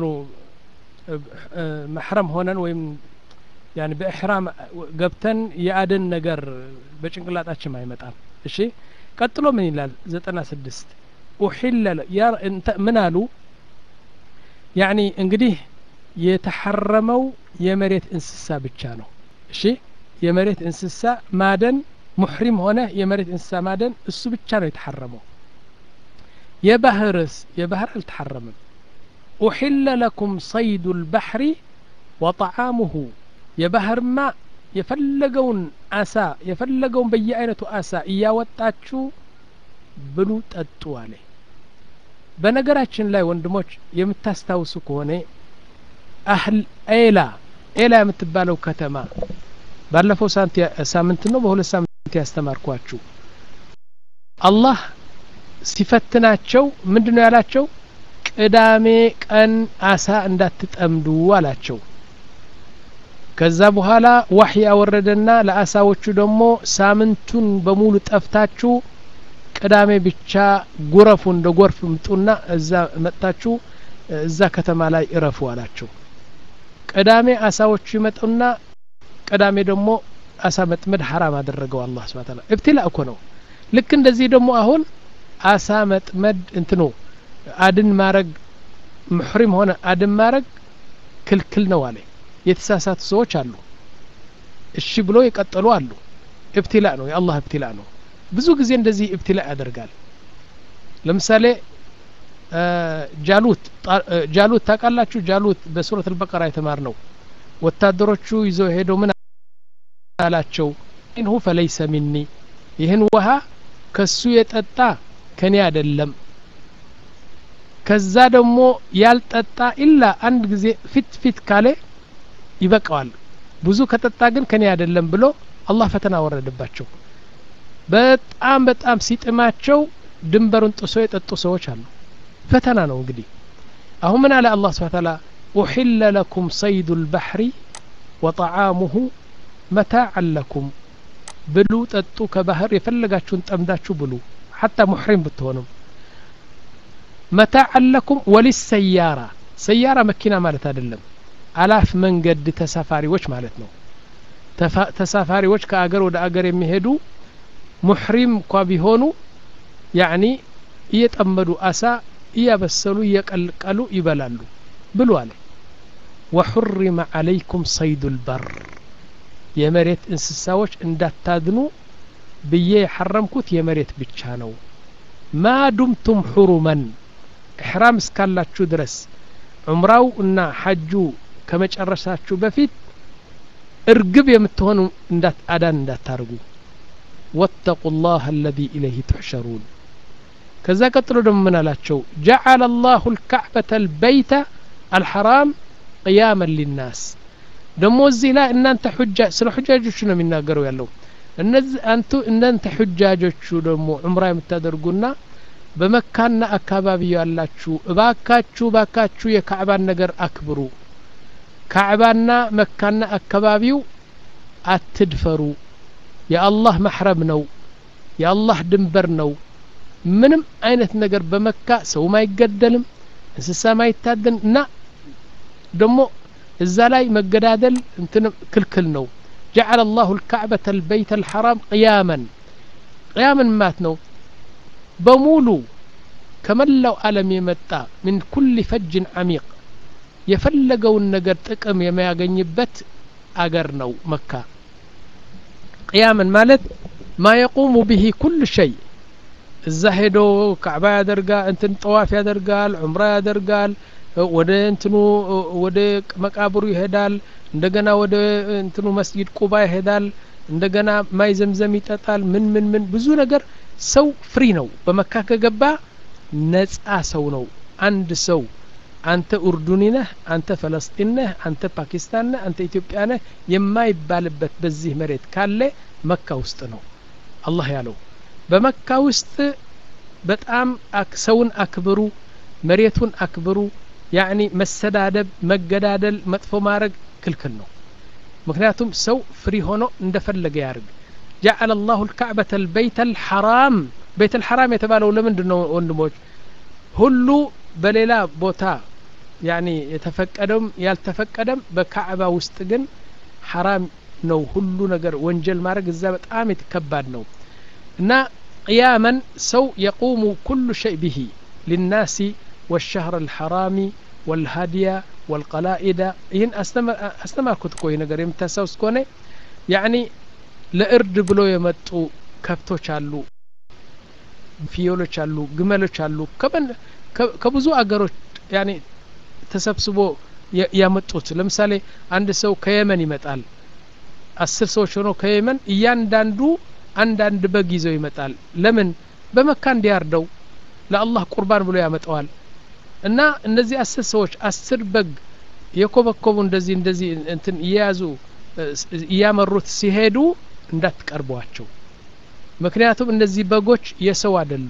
መሕረም ሆነን ወይም ያኒ በእሕራም ገብተን የአደን ነገር በጭንቅላጣችን አይመጣም እሺ ቀጥሎ ምን ይላል ዘጠና ስድስት ኡሒለ ምን አሉ ያኒ እንግዲህ የተሐረመው የመሬት እንስሳ ብቻ ነው እሺ የመሬት እንስሳ ማደን ሙሕሪም ሆነ የመሬት እንስሳ ማደን እሱ ብቻ ነው የተሐረመው የባህርስ የባህር አልተሐረምም ኡሒለ ለኩም ሰይዱ ልባሕሪ ወጠዓሙሁ የባህርማ የፈለገውን አሳ የፈለገውን በየአይነቱ አሳ እያወጣችሁ ብሉ ጠጡ አለ በነገራችን ላይ ወንድሞች የምታስታውሱ ከሆነ አህል ኤላ ኤላ የምትባለው ከተማ ባለፈው ሳምንት ነው በሁለት ሳምንት ያስተማርኳችሁ አላህ ሲፈትናቸው ምንድን ነው ያላቸው ቅዳሜ ቀን አሳ እንዳትጠምዱ አላቸው ከዛ በኋላ ዋህይ ያወረደና ለአሳዎቹ ደግሞ ሳምንቱን በሙሉ ጠፍታችሁ ቅዳሜ ብቻ ጉረፉ እንደ ጎርፍ ምጡና እዛ መጥታችሁ እዛ ከተማ ላይ እረፉ አላቸው ቅዳሜ አሳዎቹ ይመጡና ቅዳሜ ደግሞ አሳ መጥመድ ሐራም አደረገው አላህ ስብሐ ተዓላ እብትላ እኮ ነው ልክ እንደዚህ ደግሞ አሁን አሳ መጥመድ እንትኑ አድን ማረግ ሙሕሪም ሆነ አድን ማረግ ክልክል ነው አለ የተሳሳቱ ሰዎች አሉ እሺ ብሎ የቀጠሉ አሉ እብትላ ነው የአላህ እብትላ ነው ብዙ ጊዜ እንደዚህ እብትላ ያደርጋል ለምሳሌ ጃሉት ጃሉት ታውቃላችሁ ጃሉት በሱረት አልበቀራ የተማር ነው ወታደሮቹ ይዘው ሄደው ምን አላቸው ኢንሁ ፈለይሰ ሚኒ ይህን ውሃ ከሱ የጠጣ ከኔ አይደለም ከዛ ደግሞ ያልጠጣ ኢላ አንድ ጊዜ ፊት ፊት ካለ ይበቃዋል ብዙ ከጠጣ ግን ከኔ አይደለም ብሎ አላህ ፈተና ወረደባቸው በጣም በጣም ሲጥማቸው ድንበሩን ጥሶ የጠጡ ሰዎች አሉ ፈተና ነው እንግዲህ አሁን ምን አለ አላህ ስብሐ ተዓላ ኡሒለ ለኩም ሰይዱ ልባሕሪ ወጠዓሙሁ መታዓን ለኩም ብሉ ጠጡ ከባህር የፈለጋችሁን ጠምዳችሁ ብሉ ሐታ ሙሕሪም ብትሆኑም መታዓን ለኩም ወሊሰያራ ሰያራ መኪና ማለት አይደለም አላፍ መንገድ ተሳፋሪዎች ማለት ነው ተሳፋሪዎች ከአገር ወደ አገር የሚሄዱ ሙሕሪም እንኳ ቢሆኑ ያኒ እየጠመዱ አሳ እያበሰሉ እየቀልቀሉ ይበላሉ ብሉ አለ ወሑሪመ ዓለይኩም ሰይዱ ልበር የመሬት እንስሳዎች እንዳታድኑ ብዬ የሐረምኩት የመሬት ብቻ ነው ማ ዱምቱም ሑሩመን እሕራም እስካላችሁ ድረስ ዑምራው እና ሐጁ ከመጨረሳችሁ በፊት እርግብ የምትሆኑ እንዳት አዳን እንዳታርጉ ወተቁ ላህ አለዚ ኢለይህ ትሕሸሩን ከዛ ቀጥሎ ደግሞ ምን አላቸው ጀዓለ ላሁ ልካዕበተ ልበይተ አልሐራም ቅያመን ሊናስ ደግሞ እዚህ ላይ እናንተ ሑጃ ስለ ሑጃጆቹ ነው የሚናገረው ያለው እነዚህ አንቱ እናንተ ሑጃጆቹ ደግሞ ዑምራ የምታደርጉና በመካና አካባቢ ያላችሁ እባካችሁ እባካችሁ የካዕባን ነገር አክብሩ ካዕባና መካና አካባቢው አትድፈሩ የአላህ መሕረም ነው የአላህ ድንበር ነው ምንም አይነት ነገር በመካ ሰውም አይገደልም እንስሳም አይታደን እና ደግሞ እዛ ላይ መገዳደል እንትን ክልክል ነው ጀዓለ ላሁ ልካዕበተ ልበይተ ልሐራም ቅያመን ቅያምን ማት ነው በሙሉ ከመላው ዓለም የመጣ ምን ኩል ፈጅን ዓሚቅ የፈለገውን ነገር ጥቅም የሚያገኝበት አገር ነው መካ ቅያምን ማለት ማ የቁሙ ብሂ ኩል ሸይ እዛ ሄዶ ካዕባ ያደርጋል እንትን ጠዋፍ ያደርጋል ዑምራ ያደርጋል ወደ እንትኑ ወደ መቃብሩ ይሄዳል እንደገና ወደ እንትኑ መስጊድ ቁባ ይሄዳል እንደገና ማይ ዘምዘም ይጠጣል ምን ምን ምን ብዙ ነገር ሰው ፍሪ ነው በመካ ከገባ ነጻ ሰው ነው አንድ ሰው አንተ ኡርዱኒ ነህ አንተ ፈለስጢን ነህ አንተ ፓኪስታን ነህ አንተ ኢትዮጵያ ነህ የማይባልበት በዚህ መሬት ካለ መካ ውስጥ ነው አላህ ያለው በመካ ውስጥ በጣም ሰውን አክብሩ መሬቱን አክብሩ ያኒ መሰዳደብ መገዳደል መጥፎ ማድረግ ክልክል ነው ምክንያቱም ሰው ፍሪ ሆኖ እንደፈለገ ያርግ ጀዓለ ላሁ ልካዕበተ ልበይተ ልሐራም ቤት ልሐራም የተባለው ለምንድን ነው ወንድሞች ሁሉ በሌላ ቦታ ያኒ የተፈቀደም ያልተፈቀደም በካዕባ ውስጥ ግን ሐራም ነው ሁሉ ነገር ወንጀል ማድረግ እዛ በጣም የተከባድ ነው እና ቅያመን ሰው የቁሙ ኩሉ ሸይ ብሂ ሊናሲ والشهر الحرامي والهدي والقلائد ይህን አስተማርኩት እኮ ይህ ነገር የምታስታውስ ከሆነ ያኒ ለእርድ ብሎ የመጡ ከብቶች አሉ ፍየሎች አሉ ግመሎች አሉ ከብዙ አገሮች ያኒ ተሰብስቦ ያመጡት ለምሳሌ አንድ ሰው ከየመን ይመጣል አስር ሰዎች ሆነው ከየመን እያንዳንዱ አንዳንድ በግ ይዘው ይመጣል ለምን በመካ እንዲያርደው ለአላህ ቁርባን ብሎ ያመጣዋል እና እነዚህ አስር ሰዎች አስር በግ የኮበኮቡ እንደዚህ እንደዚህ እንትን እየያዙ እያመሩት ሲሄዱ እንዳትቀርቧቸው ምክንያቱም እነዚህ በጎች የሰው አይደሉ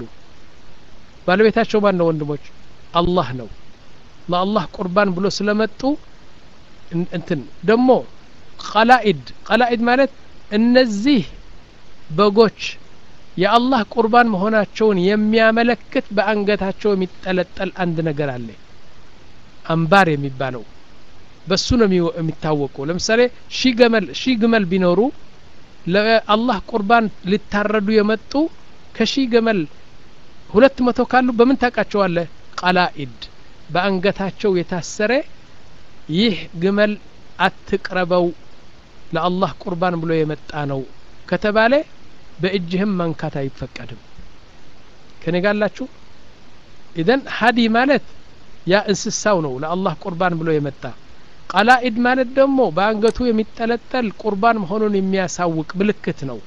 ባለቤታቸው ማን ነው ወንድሞች አላህ ነው ለአላህ ቁርባን ብሎ ስለመጡ እንትን ደግሞ ቀላኢድ ቀላኢድ ማለት እነዚህ በጎች የአላህ ቁርባን መሆናቸውን የሚያመለክት በአንገታቸው የሚጠለጠል አንድ ነገር አለ አምባር የሚባለው በሱ ነው የሚታወቁ ለምሳሌ ሺ ገመል ሺ ግመል ቢኖሩ ለአላህ ቁርባን ሊታረዱ የመጡ ከሺ ገመል ሁለት መቶ ካሉ በምን ታውቃቸዋለህ ቀላኢድ በአንገታቸው የታሰረ ይህ ግመል አትቅረበው ለአላህ ቁርባን ብሎ የመጣ ነው ከተባለ በእጅህም መንካት አይፈቀድም ከኔ ጋላችሁ ኢዘን ሀዲ ማለት ያ እንስሳው ነው ለአላህ ቁርባን ብሎ የመጣ ቀላኢድ ማለት ደግሞ በአንገቱ የሚጠለጠል ቁርባን መሆኑን የሚያሳውቅ ምልክት ነው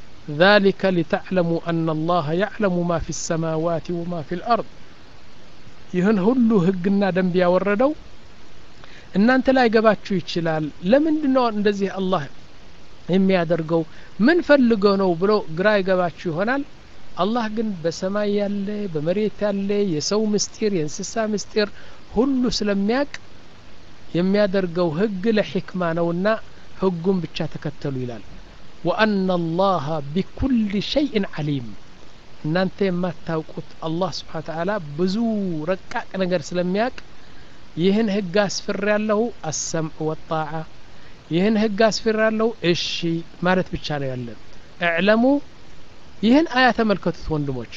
ذلك لتعلموا أن الله يعلم ما في السماوات وما في الأرض ይህን ሁሉ ህግና ደንብ ያወረደው እናንተ ላይ ገባችሁ ይችላል ለምንድን ነው እንደዚህ አላህ የሚያደርገው ምን ፈልገው ነው ብሎ ግራ ይገባችሁ ይሆናል አላህ ግን በሰማይ ያለ በመሬት ያለ የሰው ምስጢር የእንስሳ ምስጢር ሁሉ ስለሚያቅ የሚያደርገው ህግ ለሕክማ ነውና ህጉን ብቻ ተከተሉ ይላል ወአና አላህ ቢኩል ሸይእን ዓሊም እናንተ የማታውቁት አላህ ስብሓን ተዓላ ብዙ ረቃቅ ነገር ስለሚያቅ ይህን ህግ አስፍር ያለሁ አሰምዕ ወጣዓ ይህን ህግ አስፍር ያለሁ እሺ ማለት ብቻ ነው ያለን እዕለሙ ይህን አያ ተመልከቱት ወንድሞች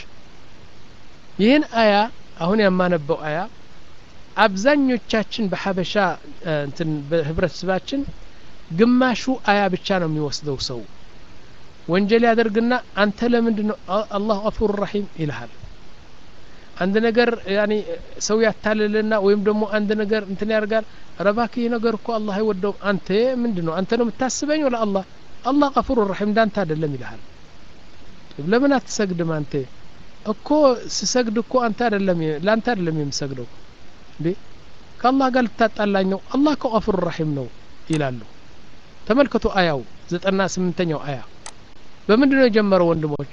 ይህን አያ አሁን የማነበው አያ አብዛኞቻችን በሀበሻ እንትን በህብረተሰባችን ግማሹ አያ ብቻ ነው የሚወስደው ሰው ወንጀል ያደርግና አንተ ለምንድን ነው አላህ ገፉር ረሒም ይልሃል አንድ ነገር ያኒ ሰው ያታልልና ወይም ደግሞ አንድ ነገር እንትን ያደርጋል ረባክ ይህ ነገር እኮ አላህ አይወደውም አንተ ምንድን ነው አንተ ነው የምታስበኝ ወላ አላህ አላህ ገፉር ረሒም እንዳንተ አይደለም ይልሃል ለምን አትሰግድም አንተ እኮ ስሰግድ እኮ አንተ አይደለም ለአንተ አይደለም የምሰግደው እንዴ ከአላህ ጋር ልታጣላኝ ነው አላህ እኮ ገፉር ረሒም ነው ይላሉ ተመልከቱ አያው ዘጠና ስምንተኛው አያ በምንድን ነው የጀመረው ወንድሞች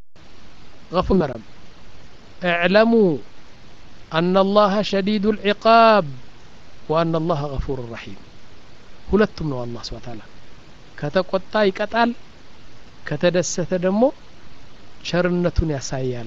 ገፉር መረም اعلموا أن الله شديد العقاب وأن الله غفور رحيم ሁለቱም ነው አላህ ስብሐ ተዓላ ከተቆጣ ይቀጣል ከተደሰተ ደግሞ ቸርነቱን ያሳያል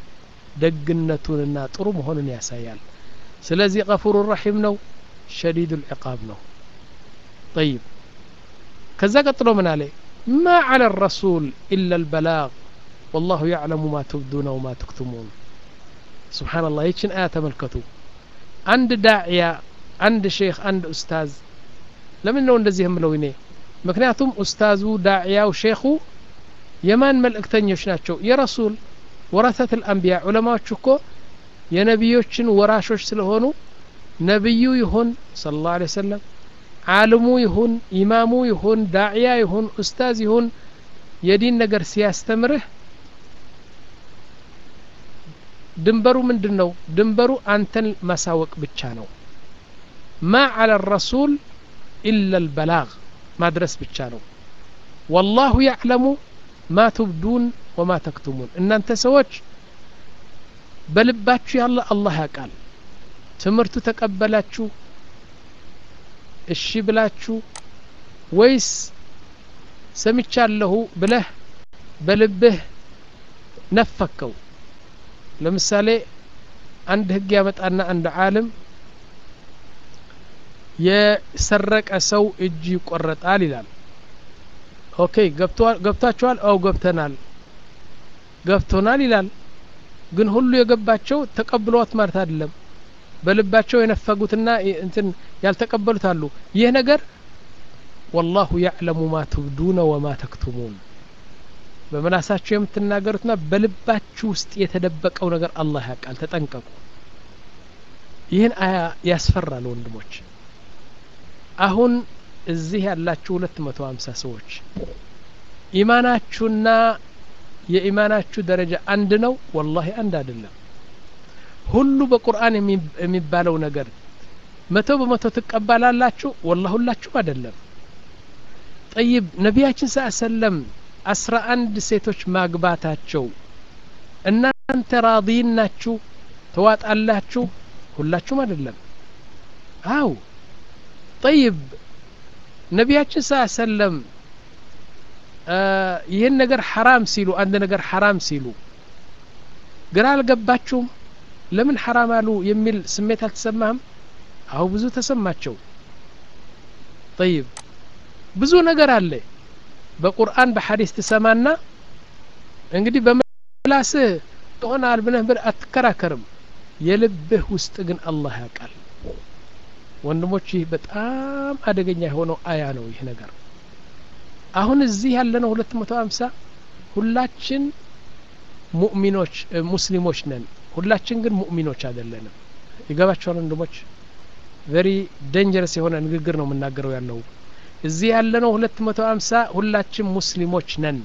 ደግነቱንና ጥሩ መሆኑን ያሳያል ስለዚህ ገፉር ረሒም ነው ሸዲዱ ልዕቃብ ነው ጠይብ ከዛ ቀጥሎ ምን አለ ማ ዓላ ረሱል ኢላ ልበላግ ወላሁ ያዕለሙ ማ ትብዱነ ወማ ትክትሙን ስብሓንላህ ይችን አያ ተመልከቱ አንድ ዳዕያ አንድ ሼክ አንድ ኡስታዝ ለምን ነው እንደዚህ የምለው እኔ ምክንያቱም ኡስታዙ ዳዕያው ሼኹ የማን መልእክተኞች ናቸው የረሱል ወረተት ልአንቢያ ዑለማዎች እኮ የነቢዮችን ወራሾች ስለሆኑ ነቢዩ ይሁን ስለ ላሁ ለ ሰለም ዓልሙ ይሁን ኢማሙ ይሁን ዳዕያ ይሁን ኡስታዝ ይሁን የዲን ነገር ሲያስተምርህ ድንበሩ ምንድን ነው ድንበሩ አንተን ማሳወቅ ብቻ ነው ማ ዓላ ረሱል ኢላ ልበላግ ማድረስ ብቻ ነው ወላሁ ያዕለሙ ማ ትብዱን ወማ ተክቱሙን እናንተ ሰዎች በልባችሁ ያለ አላህ ያውቃል ትምህርቱ ተቀበላችሁ እሺ ብላችሁ ወይስ ሰምቻለሁ ብለህ በልብህ ነፈከው ለምሳሌ አንድ ህግ ያመጣና አንድ ዓለም የሰረቀ ሰው እጅ ይቆረጣል ይላል ኦኬ ገብቷችኋል አው ገብተናል ገብቶናል ይላል ግን ሁሉ የገባቸው ተቀብለዋት ማለት አይደለም በልባቸው የነፈጉትና እንትን ያልተቀበሉት አሉ ይህ ነገር ወላሁ ያዕለሙ ማ ትብዱነ ወማ ተክቱሙን በመላሳችሁ የምትናገሩትና በልባችሁ ውስጥ የተደበቀው ነገር አላህ ያውቃል ተጠንቀቁ ይህን አያ ያስፈራል ወንድሞች አሁን እዚህ ያላችሁ ሁለት መቶ ሀምሳ ሰዎች ኢማናችሁና የኢማናችሁ ደረጃ አንድ ነው ወላሂ አንድ አይደለም ሁሉ በቁርአን የሚባለው ነገር መቶ በመቶ ትቀበላላችሁ ወላ ሁላችሁም አይደለም ጠይብ ነቢያችን ስ ሰለም አስራ አንድ ሴቶች ማግባታቸው እናንተ ራዲን ናችሁ ተዋጣላችሁ ሁላችሁም አይደለም አው ጠይብ ነቢያችን ስ ሰለም ይህን ነገር ሐራም ሲሉ አንድ ነገር ሐራም ሲሉ ግራ አልገባችሁም ለምን ሐራም አሉ የሚል ስሜት አልተሰማህም አሁ ብዙ ተሰማቸው ጠይብ ብዙ ነገር አለ በቁርአን በሐዲስ ትሰማና እንግዲህ በምላስህ ይሆናል ብለህ አትከራከርም የልብህ ውስጥ ግን አላህ ያውቃል ወንድሞች ይህ በጣም አደገኛ የሆነው አያ ነው ይህ ነገር አሁን እዚህ ያለነው ሁለት መቶ ሀምሳ ሁላችን ሙእሚኖች ሙስሊሞች ነን ሁላችን ግን ሙእሚኖች አይደለንም ይገባቸዋል ወንድሞች ቨሪ ደንጀረስ የሆነ ንግግር ነው የምናገረው ያለው እዚህ ያለነው ሁለት መቶ ሀምሳ ሁላችን ሙስሊሞች ነን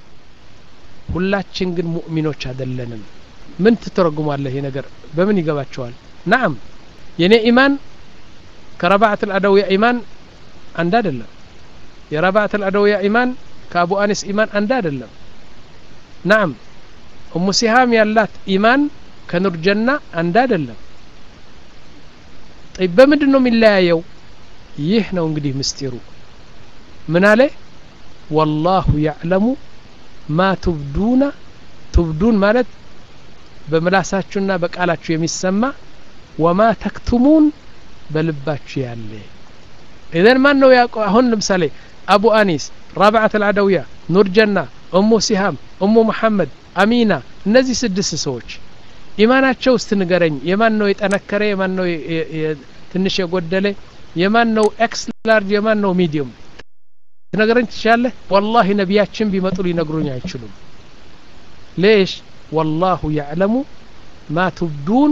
ሁላችን ግን ሙእሚኖች አይደለንም ምን ትተረጉማለህ ይህ ነገር በምን ይገባቸዋል ናም የኔ ኢማን ከረባዕት አልአደውያ ኢማን አንድ አይደለም የረባዕት አልአደውያ ኢማን ከአቡ አኒስ ኢማን አንድ አይደለም ናም እሙ ሲሃም ያላት ኢማን ከኑር ጀና አንድ አይደለም ጠይ በምንድን ነው የሚለያየው ይህ ነው እንግዲህ ምስጢሩ ምን አለ ወላሁ ያዕለሙ ማ ቱብዱና ቱብዱን ማለት በምላሳችሁና በቃላችሁ የሚሰማ ወማ ተክቱሙን በልባችሁ ያለ ኢዘን ማን ነው ያውቀው አሁን ለምሳሌ አቡ አኒስ ራብዓት አልዓደውያ ኑር ጀና እሙ ሲሃም እሙ መሐመድ አሚና እነዚህ ስድስት ሰዎች ኢማናቸው ውስጥ ንገረኝ የማን ነው የጠነከረ የማን ነው ትንሽ የጎደለ የማን ነው ኤክስ ላርጅ የማን ነው ሚዲየም ትነግረኝ ትችላለህ ወላሂ ነቢያችን ቢመጡ ሊነግሩኝ አይችሉም ሌሽ ወላሁ ያዕለሙ ማ ቱብዱን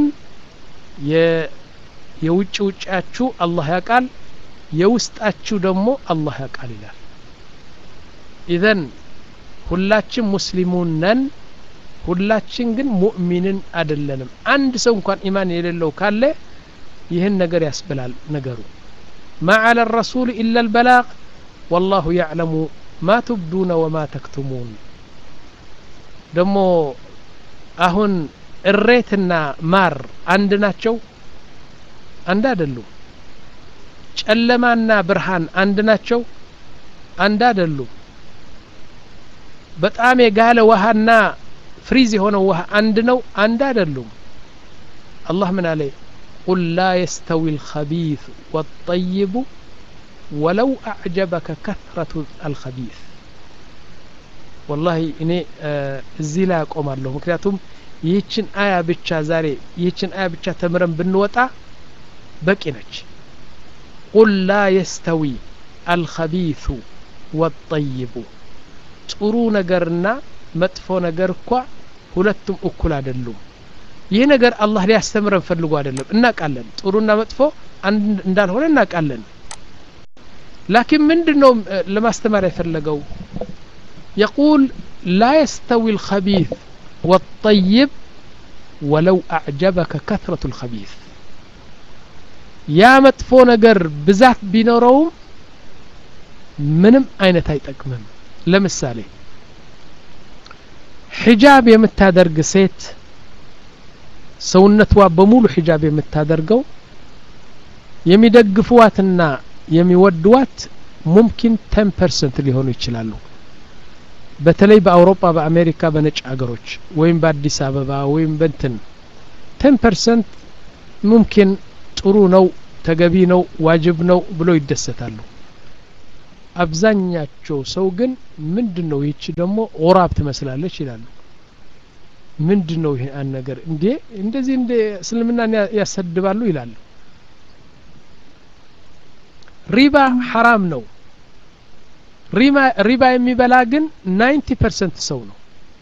የውጭ ውጫችሁ አላህ ያውቃል የውስጣችሁ ደግሞ አላህ ያውቃል ይላል ኢዘን ሁላችን ሙስሊሙን ነን ሁላችን ግን ሙእሚንን አይደለንም አንድ ሰው እንኳን ኢማን የሌለው ካለ ይህን ነገር ያስብላል ነገሩ ማ አለ ረሱል ኢላ ልበላቅ ወላሁ ያዕለሙ ማ ትብዱነ ወማ ተክቱሙን ደግሞ አሁን እሬትና ማር አንድ ናቸው አንድ አይደሉም ጨለማና ብርሃን አንድ ናቸው አንድ አይደሉም በጣም የጋለ ውሃና ፍሪዝ የሆነው ውሃ አንድ ነው አንድ አይደሉም አላህ ምን አለ ቁል ላ የስተዊ ልከቢث ወጠይቡ ወለው አዕጀበከ ከثረቱ አልከቢث ወላሂ እኔ እዚህ ላይ አቆማለሁ ምክንያቱም ይህችን አያ ብቻ ዛሬ ይህችን አያ ብቻ ተምረን ብንወጣ በቂ ነች ቁል ላ የስተዊ አልከቢث ወጠይቡ ጥሩ ነገርና መጥፎ ነገር እኳ ሁለቱም እኩል አይደሉም ይህ ነገር አላህ ሊያስተምረን ፈልጎ አይደለም እናቃለን ጥሩና መጥፎ አንድ እንዳልሆነ እናቃለን ላኪን ምንድን ነው ለማስተማር የፈለገው يقول لا يستوي الخبيث والطيب ولو أعجبك كثرة الخبيث يا مطفو نجر بزاف بينوروم ምንም አይነት አይጠቅምም ለምሳሌ ሒጃብ የምታደርግ ሴት ሰውነቷ በሙሉ ሒጃብ የምታደርገው የሚደግፉዋትና የሚወድዋት ሙምኪን ተን ፐርሰንት ሊሆኑ ይችላሉ በተለይ በአውሮፓ በአሜሪካ በነጭ ሀገሮች ወይም በአዲስ አበባ ወይም በንትን ተን ፐርሰንት ሙምኪን ጥሩ ነው ተገቢ ነው ዋጅብ ነው ብሎ ይደሰታሉ አብዛኛቸው ሰው ግን ምንድን ነው ይቺ ደግሞ ኦራብ ትመስላለች ይላሉ ምንድን ነው ይሄ አንድ ነገር እንዴ እንደዚህ እንደ እስልምናን ያሰድባሉ ይላሉ ሪባ ሐራም ነው ሪባ የሚበላ ግን ናይንቲ ፐርሰንት ሰው ነው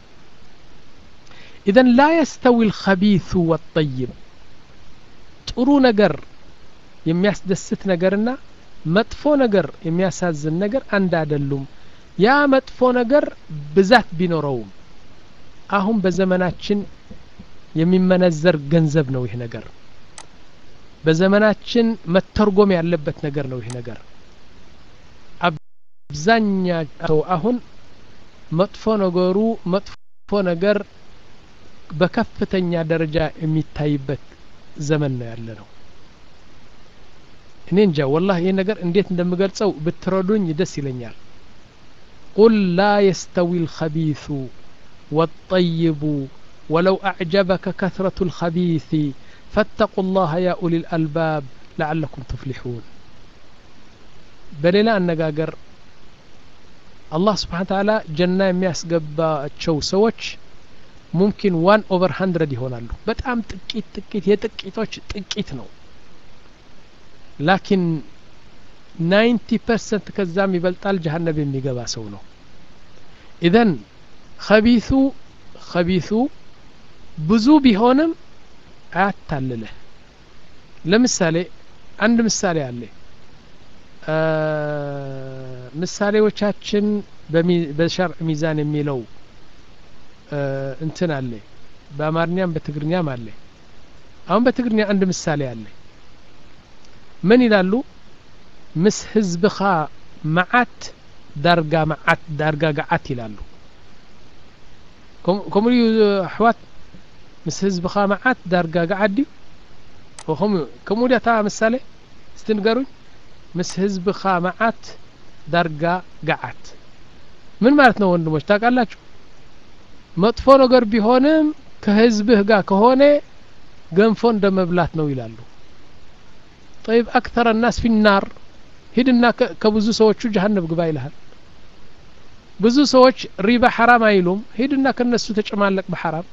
ኢዘን ላ የስተዊ ልከቢث ወጠይብ ጥሩ ነገር የሚያስደስት ነገርና መጥፎ ነገር የሚያሳዝን ነገር አንድ አይደሉም ያ መጥፎ ነገር ብዛት ቢኖረውም አሁን በዘመናችን የሚመነዘር ገንዘብ ነው ይህ ነገር በዘመናችን መተርጎም ያለበት ነገር ነው ይህ ነገር አብዛኛው አሁን መጥፎ ነገሩ መጥፎ ነገር በከፍተኛ ደረጃ የሚታይበት ዘመን ነው ያለ ነው እኔ እንጃ ወላህ ይህ ነገር እንዴት እንደምገልጸው ብትረዱኝ ደስ ይለኛል ቁል ላ የስተዊ ልከቢث والطيب ولو أعجبك كثرة الخبيث فاتقوا الله يا أولي الألباب لعلكم تفلحون በሌላ አነጋገር አላህ ስብሓን ታላ ጀና የሚያስገባቸው ሰዎች ሙምኪን ዋን ኦቨር ሀንድረድ ይሆናሉ በጣም ጥቂት ጥቂት የጥቂቶች ጥቂት ነው ላኪን ናይንቲ ፐርሰንት ከዛም ይበልጣል ጀሀነብ የሚገባ ሰው ነው ኢዘን ከቢሱ ከቢሱ ብዙ ቢሆንም አያታልልህ ለምሳሌ አንድ ምሳሌ አለ ምሳሌዎቻችን በሸርዕ ሚዛን የሚለው እንትን አለ በአማርኛም በትግርኛም አለ አሁን በትግርኛ አንድ ምሳሌ አለ ምን ይላሉ ምስ ህዝብኻ መዓት ዳርጋ መዓት ዳርጋ ገዓት ይላሉ ከምኡ እዩ ኣሕዋት ምስ ህዝብኻ መዓት ዳርጋ ገዓት ድዩ ከምኡ ድያታ ምሳሌ እስቲ ንገሩኝ ምስ ህዝብኻ መዓት ዳርጋ ገዓት ምን ማለት ነው ወንድሞች ታውቃላችሁ መጥፎ ነገር ቢሆንም ከህዝብህ ጋር ከሆነ ገንፎ እንደ መብላት ነው ይላሉ ጠይብ አክተር ናስ ፊናር ሂድና ከብዙ ሰዎቹ ጀሀነብ ግባ ይልሃል ብዙ ሰዎች ሪባ ሐራም አይሉም ሂድና ከነሱ ተጨማለቅ በሐራም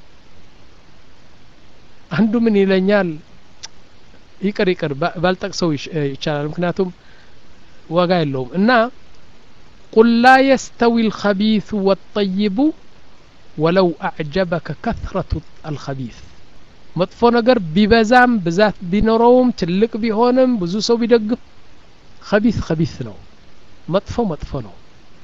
አንዱ ምን ይለኛል ይቅር ይቅር ባልጠቅሰው ይቻላል ምክንያቱም ዋጋ የለውም እና ቁል ላ የስተዊ الخبيث والطيب ወለው አዕጀበከ ከثረቱ አልኸቢث መጥፎ ነገር ቢበዛም ብዛት ቢኖረውም ትልቅ ቢሆንም ብዙ ሰው ቢደግፍ ከቢት ከቢት ነው መጥፎ መጥፎ ነው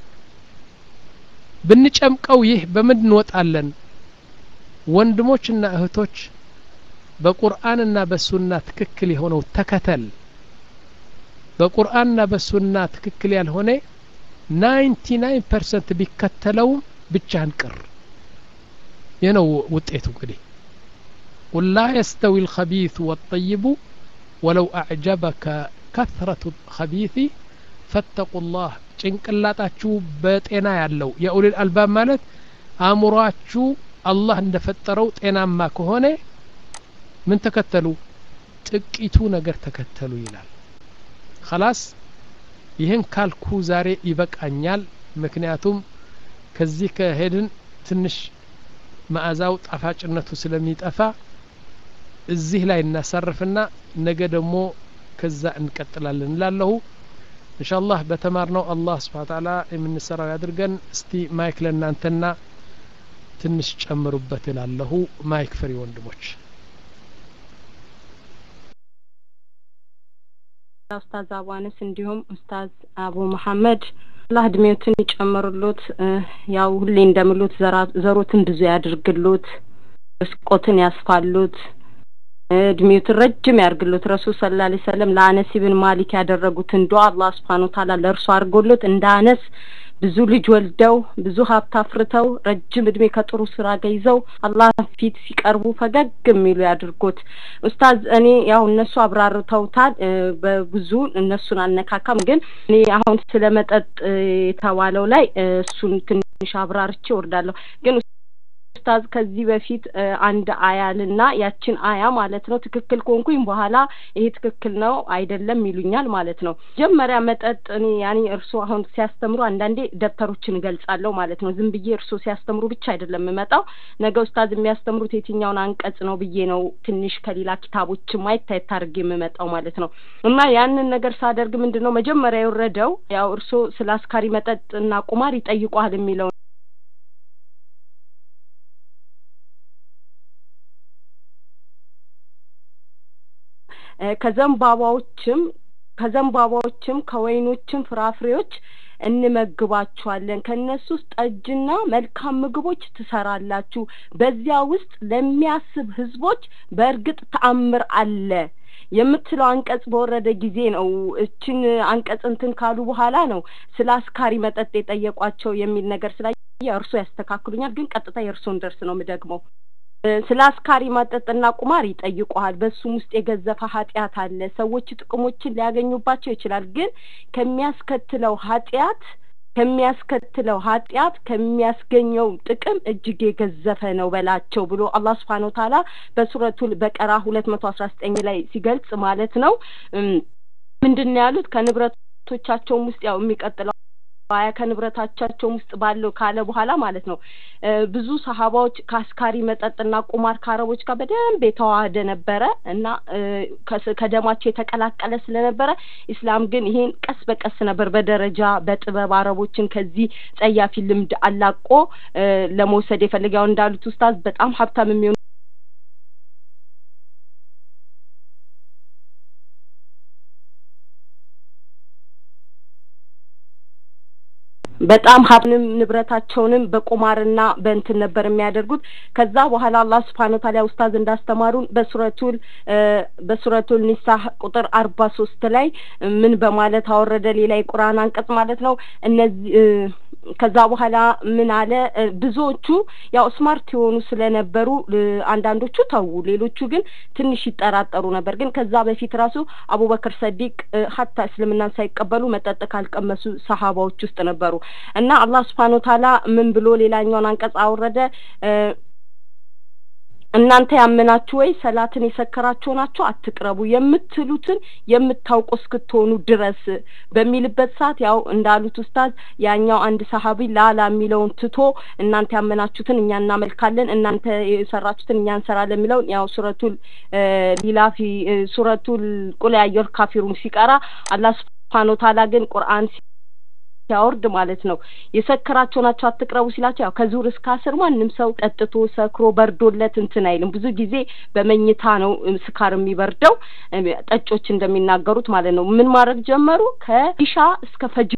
ብንጨምቀው ይህ በምን እንወጣለን ወንድሞችና እህቶች በቁርአንና በሱና ትክክል የሆነው ተከተል በቁርአንና በሱና ትክክል ያልሆነ ናይንቲ ናይን ፐርሰንት ቢከተለውም ብቻህን ቅር ይህ ነው ውጤቱ እንግዲህ ቁል ላ የስተዊ الخبيث والطيب ولو أعجبك كثرة الخبيث فاتقوا الله ጭንቅላጣችሁ በጤና ያለው የኡሊል አልባብ ማለት አእምሯችሁ አላህ እንደፈጠረው ጤናማ ከሆነ ምን ተከተሉ ጥቂቱ ነገር ተከተሉ ይላል ከላስ ይህን ካልኩ ዛሬ ይበቃኛል ምክንያቱም ከዚህ ከሄድን ትንሽ መዓዛው ጣፋጭነቱ ስለሚጠፋ እዚህ ላይ እናሳርፍና ነገ ደግሞ ከዛ እንቀጥላለን እላለሁ እንሻላህ በተማርነው አላህ ስብሓ ታላ የምንሰራው ያድርገን እስቲ ማይክ ለእናንተና ትንሽ ጨምሩበት እላለሁ ማይክ ፍሪ ወንድሞች ኡስታዝ አቡ አነስ እንዲሁም ኡስታዝ አቡ መሐመድ አላህ እድሜዎትን ይጨምሩሉት ያው ሁሌ እንደምሉት ዘሮትን ብዙ ያድርግሉት ርስቆትን ያስፋሉት እድሜዎትን ረጅም ያርግሉት ረሱል ሰለላሁ ዐለይሂ ወሰለም ለአነስ ኢብን ማሊክ ያደረጉትን ዱዓ አላህ ሱብሓነሁ ወተዓላ ለእርሱ አድርጎሎት እንደ አነስ ብዙ ልጅ ወልደው ብዙ ሀብት አፍርተው ረጅም እድሜ ከጥሩ ስራ ገይዘው አላህ ፊት ሲቀርቡ ፈገግ የሚሉ ያድርጎት። ኡስታዝ እኔ ያው እነሱ አብራርተውታል በብዙ እነሱን አነካካም፣ ግን እኔ አሁን ስለ መጠጥ የተባለው ላይ እሱን ትንሽ አብራርቼ ወርዳለሁ ግን ኡስታዝ ከዚህ በፊት አንድ አያልና ያችን አያ ማለት ነው ትክክል ከሆንኩኝ በኋላ ይሄ ትክክል ነው አይደለም ይሉኛል ማለት ነው። መጀመሪያ መጠጥ እኔ ያኔ እርሶ አሁን ሲያስተምሩ አንዳንዴ ደብተሮችን እገልጻለሁ ማለት ነው። ዝም ብዬ እርሶ ሲያስተምሩ ብቻ አይደለም የምመጣው። ነገ ኡስታዝ የሚያስተምሩት የትኛውን አንቀጽ ነው ብዬ ነው ትንሽ ከሌላ ኪታቦች ማየት ታየት አድርጌ የምመጣው ማለት ነው። እና ያንን ነገር ሳደርግ ምንድን ነው መጀመሪያ የወረደው ያው እርሶ ስለ አስካሪ መጠጥ እና ቁማር ይጠይቋል የሚለው ከዘንባባዎችም ከዘንባባዎችም ከወይኖችም ፍራፍሬዎች እንመግባችኋለን ከእነሱ ውስጥ ጠጅና መልካም ምግቦች ትሰራላችሁ በዚያ ውስጥ ለሚያስብ ህዝቦች በእርግጥ ተአምር አለ የምትለው አንቀጽ በወረደ ጊዜ ነው እችን አንቀጽ እንትን ካሉ በኋላ ነው ስለ አስካሪ መጠጥ የጠየቋቸው የሚል ነገር ስላየ እርሶ ያስተካክሉኛል ግን ቀጥታ የእርሶን ደርስ ነው የምደግመው ስለ አስካሪ መጠጥና ቁማር ይጠይቁሃል። በሱም ውስጥ የገዘፈ ኃጢአት አለ። ሰዎች ጥቅሞችን ሊያገኙባቸው ይችላል። ግን ከሚያስከትለው ኃጢአት ከሚያስከትለው ኃጢአት ከሚያስገኘው ጥቅም እጅግ የገዘፈ ነው በላቸው ብሎ አላህ ስብሓነሁ ወተዓላ በሱረቱል በቀራ ሁለት መቶ አስራ ዘጠኝ ላይ ሲገልጽ ማለት ነው ምንድን ነው ያሉት ከንብረቶቻቸውም ውስጥ ያው የሚቀጥለው አያ ከንብረታቻቸውም ውስጥ ባለው ካለ በኋላ ማለት ነው ብዙ ሰሀባዎች ከአስካሪ መጠጥና ቁማር ከአረቦች ጋር በደንብ የተዋህደ ነበረ እና ከደማቸው የተቀላቀለ ስለነበረ ኢስላም ግን ይሄን ቀስ በቀስ ነበር በደረጃ በጥበብ አረቦችን ከዚህ ጸያፊ ልምድ አላቆ ለመውሰድ የፈለገው እንዳሉት ኡስታዝ በጣም ሀብታም የሚሆኑ በጣም ሀብንም ንብረታቸውንም በቁማርና በእንትን ነበር የሚያደርጉት። ከዛ በኋላ አላህ ስብሐነ ወተዓላ ኡስታዝ እንዳስተማሩን በሱረቱል በሱረቱል ኒሳ ቁጥር አርባ ሶስት ላይ ምን በማለት አወረደ? ሌላ የቁርአን አንቀጽ ማለት ነው። እነዚህ ከዛ በኋላ ምን አለ? ብዙዎቹ ያው ስማርት የሆኑ ስለነበሩ አንዳንዶቹ ተዉ፣ ሌሎቹ ግን ትንሽ ይጠራጠሩ ነበር። ግን ከዛ በፊት ራሱ አቡበክር ሰዲቅ ሀታ እስልምናን ሳይቀበሉ መጠጥ ካልቀመሱ ሰሀባዎች ውስጥ ነበሩ። እና አላህ ስብሐነ ወተዓላ ምን ብሎ ሌላኛውን አንቀጽ አወረደ? እናንተ ያመናችሁ ወይ ሰላትን የሰከራችሁ ናችሁ አትቅረቡ የምትሉትን የምታውቁ እስክትሆኑ ድረስ በሚልበት ሰዓት ያው እንዳሉት ኡስታዝ ያኛው አንድ ሰሀቢ ላላ የሚለውን ትቶ እናንተ ያመናችሁትን እኛ እናመልካለን፣ እናንተ የሰራችሁትን እኛ እንሰራለን የሚለውን ያው ሱረቱል ሊላፊ ሱረቱል ቁል ያ አዩሀል ካፊሩን ሲቀራ አላህ ስብሐነ ወተዓላ ግን ቁርአን ሲያወርድ ማለት ነው የሰከራቸው ናቸው አትቅረቡ ሲላቸው ያው ከዙር እስከ አስር ማንም ሰው ጠጥቶ ሰክሮ በርዶለት እንትን አይልም። ብዙ ጊዜ በመኝታ ነው ስካር የሚበርደው ጠጮች እንደሚናገሩት ማለት ነው። ምን ማድረግ ጀመሩ? ከኢሻ እስከ ፈጅ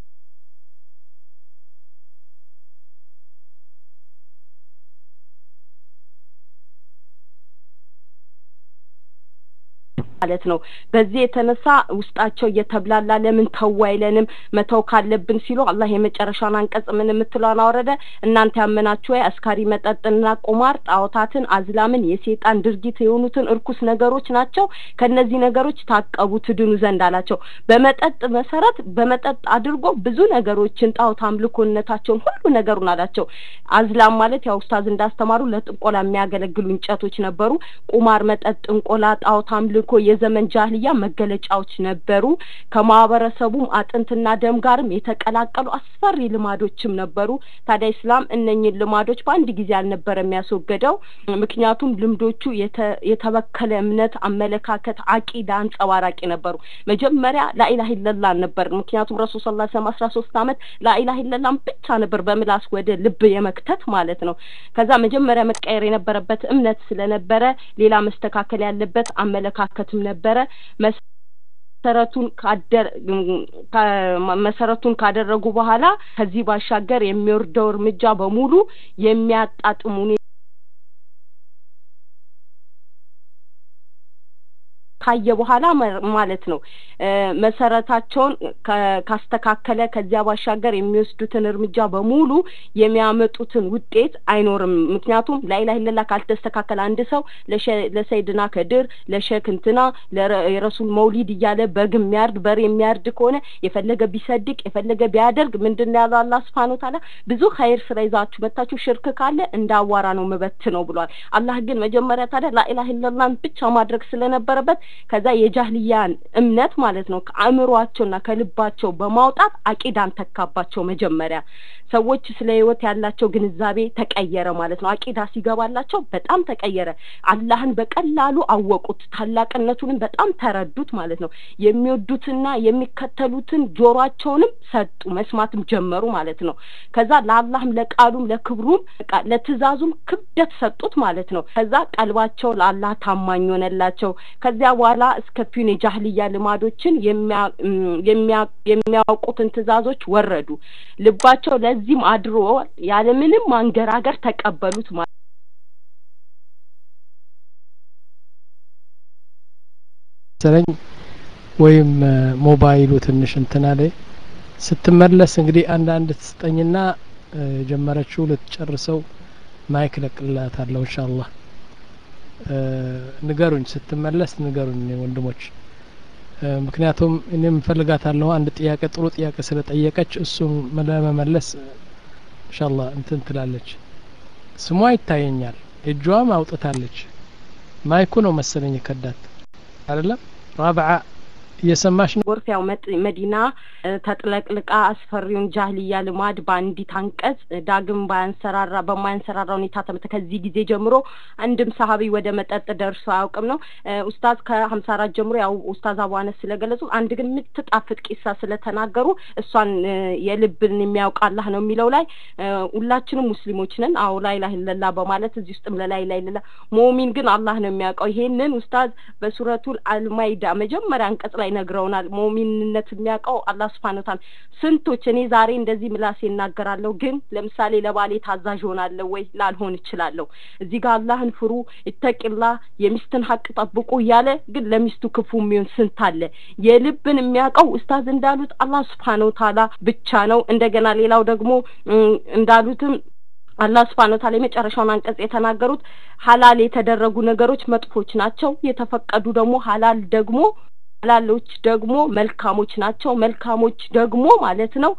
ማለት ነው። በዚህ የተነሳ ውስጣቸው እየተብላላ ለምን ተው አይለንም መተው ካለብን ሲሉ አላህ የመጨረሻውን አንቀጽ ምን የምትለውን አወረደ። እናንተ ያመናችሁ ወይ አስካሪ መጠጥና ቁማር፣ ጣዖታትን፣ አዝላምን፣ የሴጣን ድርጊት የሆኑትን እርኩስ ነገሮች ናቸው። ከነዚህ ነገሮች ታቀቡ ትድኑ ዘንድ አላቸው። በመጠጥ መሰረት በመጠጥ አድርጎ ብዙ ነገሮችን ጣዖት አምልኮነታቸውን ሁሉ ነገሩን አላቸው። አዝላም ማለት ያው ኡስታዝ እንዳስተማሩ ለጥንቆላ የሚያገለግሉ እንጨቶች ነበሩ። ቁማር፣ መጠጥ፣ ጥንቆላ፣ ጣዖት አምልኮ የዘመን ጃህልያ መገለጫዎች ነበሩ። ከማህበረሰቡም አጥንትና ደም ጋርም የተቀላቀሉ አስፈሪ ልማዶችም ነበሩ። ታዲያ ኢስላም እነኝን ልማዶች በአንድ ጊዜ አልነበረ የሚያስወገደው። ምክንያቱም ልምዶቹ የተበከለ እምነት፣ አመለካከት፣ አቂዳ አንጸባራቂ ነበሩ። መጀመሪያ ላኢላህ ኢለላህ ነበር። ምክንያቱም ረሱል ሰለላሁ ዐለይሂ ወሰለም አስራ ሶስት አመት ላኢላህ ኢለላህን ብቻ ነበር በምላስ ወደ ልብ የመክተት ማለት ነው። ከዛ መጀመሪያ መቀየር የነበረበት እምነት ስለነበረ ሌላ መስተካከል ያለበት አመለካከትም ነበረ። መሰረቱን ካደር መሰረቱን ካደረጉ በኋላ ከዚህ ባሻገር የሚወርደው እርምጃ በሙሉ የሚያጣጥሙ ካየ በኋላ ማለት ነው መሰረታቸውን ካስተካከለ ከዚያ ባሻገር የሚወስዱትን እርምጃ በሙሉ የሚያመጡትን ውጤት አይኖርም። ምክንያቱም ላኢላሀ ኢለላህ ካልተስተካከለ አንድ ሰው ለሰይድና ከድር ለሸክ እንትና የረሱል መውሊድ እያለ በግ የሚያርድ በሬ የሚያርድ ከሆነ የፈለገ ቢሰድቅ የፈለገ ቢያደርግ ምንድን ነው ያለው አላህ ሱብሓነሁ ወተዓላ ብዙ ኸይር ስራ ይዛችሁ መታችሁ ሽርክ ካለ እንደ አዋራ ነው ምበት ነው ብሏል። አላህ ግን መጀመሪያ ታዲያ ላኢላሀ ኢለላህን ብቻ ማድረግ ስለነበረበት ከዛ የጃህልያን እምነት ማለት ነው ከአእምሯቸውና ከልባቸው በማውጣት አቂዳን ተካባቸው። መጀመሪያ ሰዎች ስለ ህይወት ያላቸው ግንዛቤ ተቀየረ ማለት ነው። አቂዳ ሲገባላቸው በጣም ተቀየረ። አላህን በቀላሉ አወቁት፣ ታላቅነቱንም በጣም ተረዱት ማለት ነው። የሚወዱትና የሚከተሉትን ጆሯቸውንም ሰጡ፣ መስማትም ጀመሩ ማለት ነው። ከዛ ለአላህም ለቃሉም ለክብሩም ለትእዛዙም ክብደት ሰጡት ማለት ነው። ከዛ ቀልባቸው ለአላህ ታማኝ ሆነላቸው። ከዚያ በኋላ እስከፊውን የጃህልያ ልማዶችን የሚያውቁትን ትእዛዞች ወረዱ። ልባቸው ለዚህም አድሮ ያለምንም ማንገራገር ተቀበሉት ማለት መሰለኝ ወይም ሞባይሉ ትንሽ እንትና ላይ ስትመለስ እንግዲህ አንዳንድ ትስጠኝና የጀመረችው ልትጨርሰው ማይክ ለቅላታለሁ ኢንሻአላህ ንገሩኝ ስትመለስ ንገሩኝ ወንድሞች ምክንያቱም እኔም እፈልጋታለሁ አንድ ጥያቄ ጥሩ ጥያቄ ስለጠየቀች እሱም ለመመለስ ኢንሻአላህ እንትን ትላለች ስሟ ይታየኛል እጇም አውጥታለች ማይኩ ነው መሰለኝ ከዳት አይደለም ራብዓ እየሰማሽ ነው ጎርፍ ያው መዲና ተጥለቅልቃ አስፈሪውን ጃህልያ ልማድ በአንዲት አንቀጽ ዳግም ባያንሰራራ በማያንሰራራ ሁኔታ ተመተ ከዚህ ጊዜ ጀምሮ አንድም ሰሀቢ ወደ መጠጥ ደርሶ አያውቅም ነው ኡስታዝ ከሀምሳ አራት ጀምሮ ያው ኡስታዝ አቡ አነስ ስለገለጹ አንድ ግን የምትጣፍጥ ቂሳ ስለተናገሩ እሷን የልብን የሚያውቅ አላህ ነው የሚለው ላይ ሁላችንም ሙስሊሞች ነን አዎ ላኢላሀ ኢለላህ በማለት እዚህ ውስጥም ለላኢላሀ ኢለላህ ሙእሚን ግን አላህ ነው የሚያውቀው ይሄንን ኡስታዝ በሱረቱል አልማይዳ መጀመሪያ አንቀጽ ላይ ይነግረውናል ሞሚንነት የሚያውቀው አላህ ስብሐነ ወተዓላ ስንቶች እኔ ዛሬ እንደዚህ ምላሴ እናገራለሁ ግን ለምሳሌ ለባሌ ታዛዥ ሆናለሁ ወይ ላልሆን እችላለሁ እዚህ ጋር አላህን ፍሩ ይተቂላ የሚስትን ሀቅ ጠብቁ እያለ ግን ለሚስቱ ክፉ የሚሆን ስንት አለ የልብን የሚያውቀው ኡስታዝ እንዳሉት አላህ ስብሐነ ወተዓላ ብቻ ነው እንደገና ሌላው ደግሞ እንዳሉትም አላህ ስብሐነ ወተዓላ የመጨረሻውን አንቀጽ የተናገሩት ሀላል የተደረጉ ነገሮች መጥፎች ናቸው የተፈቀዱ ደግሞ ሀላል ደግሞ ሀላሎች ደግሞ መልካሞች ናቸው መልካሞች ደግሞ ማለት ነው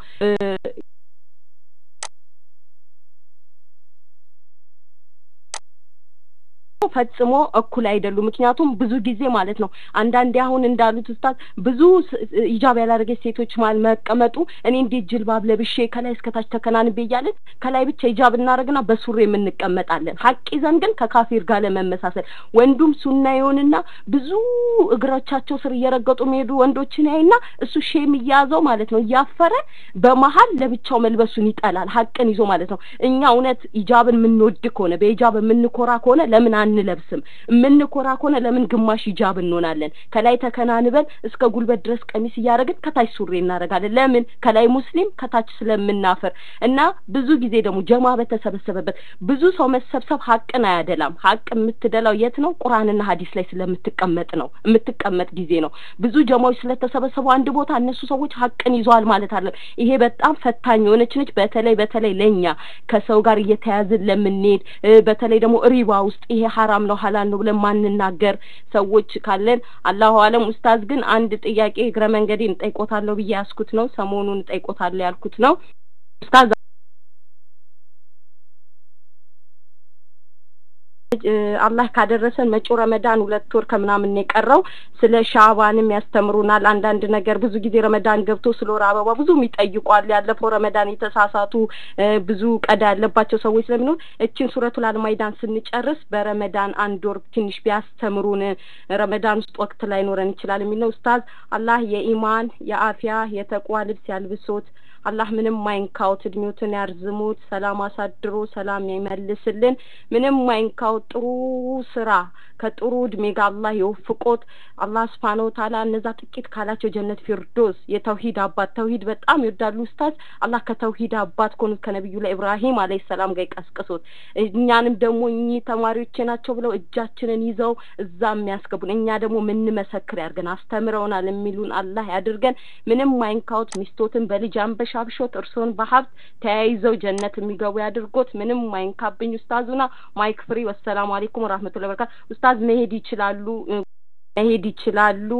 ፈጽሞ እኩል አይደሉም ምክንያቱም ብዙ ጊዜ ማለት ነው አንዳንዴ አሁን እንዳሉት ውስታት ብዙ ኢጃብ ያላደረገች ሴቶች ማል መቀመጡ እኔ እንዴት ጅልባብ ለብሼ ከላይ እስከታች ተከናንቤ እያለን ከላይ ብቻ ኢጃብ እናደርግና በሱሪ የምንቀመጣለን ሀቅ ይዘን ግን ከካፊር ጋር ለመመሳሰል ወንዱም ሱና ይሆንና ብዙ እግሮቻቸው ስር እየረገጡ የሚሄዱ ወንዶችን ያይና እሱ ሼም እያያዘው ማለት ነው እያፈረ በመሀል ለብቻው መልበሱን ይጠላል ሀቅን ይዞ ማለት ነው እኛ እውነት ኢጃብን የምንወድ ከሆነ በኢጃብ የምንኮራ ከሆነ ለምን አንለብስም የምንኮራ ከሆነ ለምን ግማሽ ሂጃብ እንሆናለን ከላይ ተከናንበን እስከ ጉልበት ድረስ ቀሚስ እያደረግን ከታች ሱሪ እናደርጋለን ለምን ከላይ ሙስሊም ከታች ስለምናፈር እና ብዙ ጊዜ ደግሞ ጀማ በተሰበሰበበት ብዙ ሰው መሰብሰብ ሀቅን አያደላም ሀቅ የምትደላው የት ነው ቁርአንና ሀዲስ ላይ ስለምትቀመጥ ነው የምትቀመጥ ጊዜ ነው ብዙ ጀማዎች ስለተሰበሰቡ አንድ ቦታ እነሱ ሰዎች ሀቅን ይዘዋል ማለት አለ ይሄ በጣም ፈታኝ የሆነች ነች በተለይ በተለይ ለኛ ከሰው ጋር እየተያዝን ለምንሄድ በተለይ ደግሞ ሪባ ውስጥ ይሄ ሀራም ነው ሀላል ነው ብለን ማንናገር ሰዎች ካለን አላሁ አለም ኡስታዝ ግን አንድ ጥያቄ እግረ መንገዴን ጠይቆታለሁ ብዬ ያስኩት ነው ሰሞኑን ጠይቆታለሁ ያልኩት ነው ኡስታዝ አላህ ካደረሰን መጪው ረመዳን ሁለት ወር ከምናምን የቀረው ስለ ሻባንም ያስተምሩናል አንዳንድ ነገር ብዙ ጊዜ ረመዳን ገብቶ ስለ ወር አበባ ብዙ ይጠይቋል ያለፈው ረመዳን የተሳሳቱ ብዙ ቀዳ ያለባቸው ሰዎች ስለሚኖር እችን ሱረቱል አልማይዳን ስንጨርስ በረመዳን አንድ ወር ትንሽ ቢያስተምሩን ረመዳን ውስጥ ወቅት ላይ ኖረን ይችላል የሚል ነው ኡስታዝ አላህ የኢማን የአፊያ የተቋ ልብስ ያልብሶት አላህ ምንም ማይንካውት እድሜዎትን ያርዝሙት ሰላም አሳድሮ ሰላም ይመልስልን ምንም ማይንካውት ጥሩ ስራ ከጥሩ እድሜ ጋር አላህ የወፍቆት አላህ ስብሓነ ወተዓላ እነዛ ጥቂት ካላቸው ጀነት ፊርዶስ የተውሂድ አባት ተውሂድ በጣም ይወዳሉ ኡስታዝ አላህ ከተውሂድ አባት ከሆኑት ከነቢዩ ላይ ኢብራሂም አለይሂ ሰላም ጋር ይቀስቅሶት እኛንም ደግሞ እኚህ ተማሪዎቼ ናቸው ብለው እጃችንን ይዘው እዛ የሚያስገቡን እኛ ደግሞ ምንመሰክር ያድርገን አስተምረውናል የሚሉን አላህ ያድርገን ምንም ማይንካውት ሚስቶትን በልጅ አንበሻብሾት እርስዎን በሀብት ተያይዘው ጀነት የሚገቡ ያድርጎት ምንም ማይንካብኝ ኡስታዙና ማይክ ፍሪ ወሰላሙ አሌይኩም ወራህመቱላሂ ወበረካቱ ኡስታዝ መሄድ ይችላሉ መሄድ ይችላሉ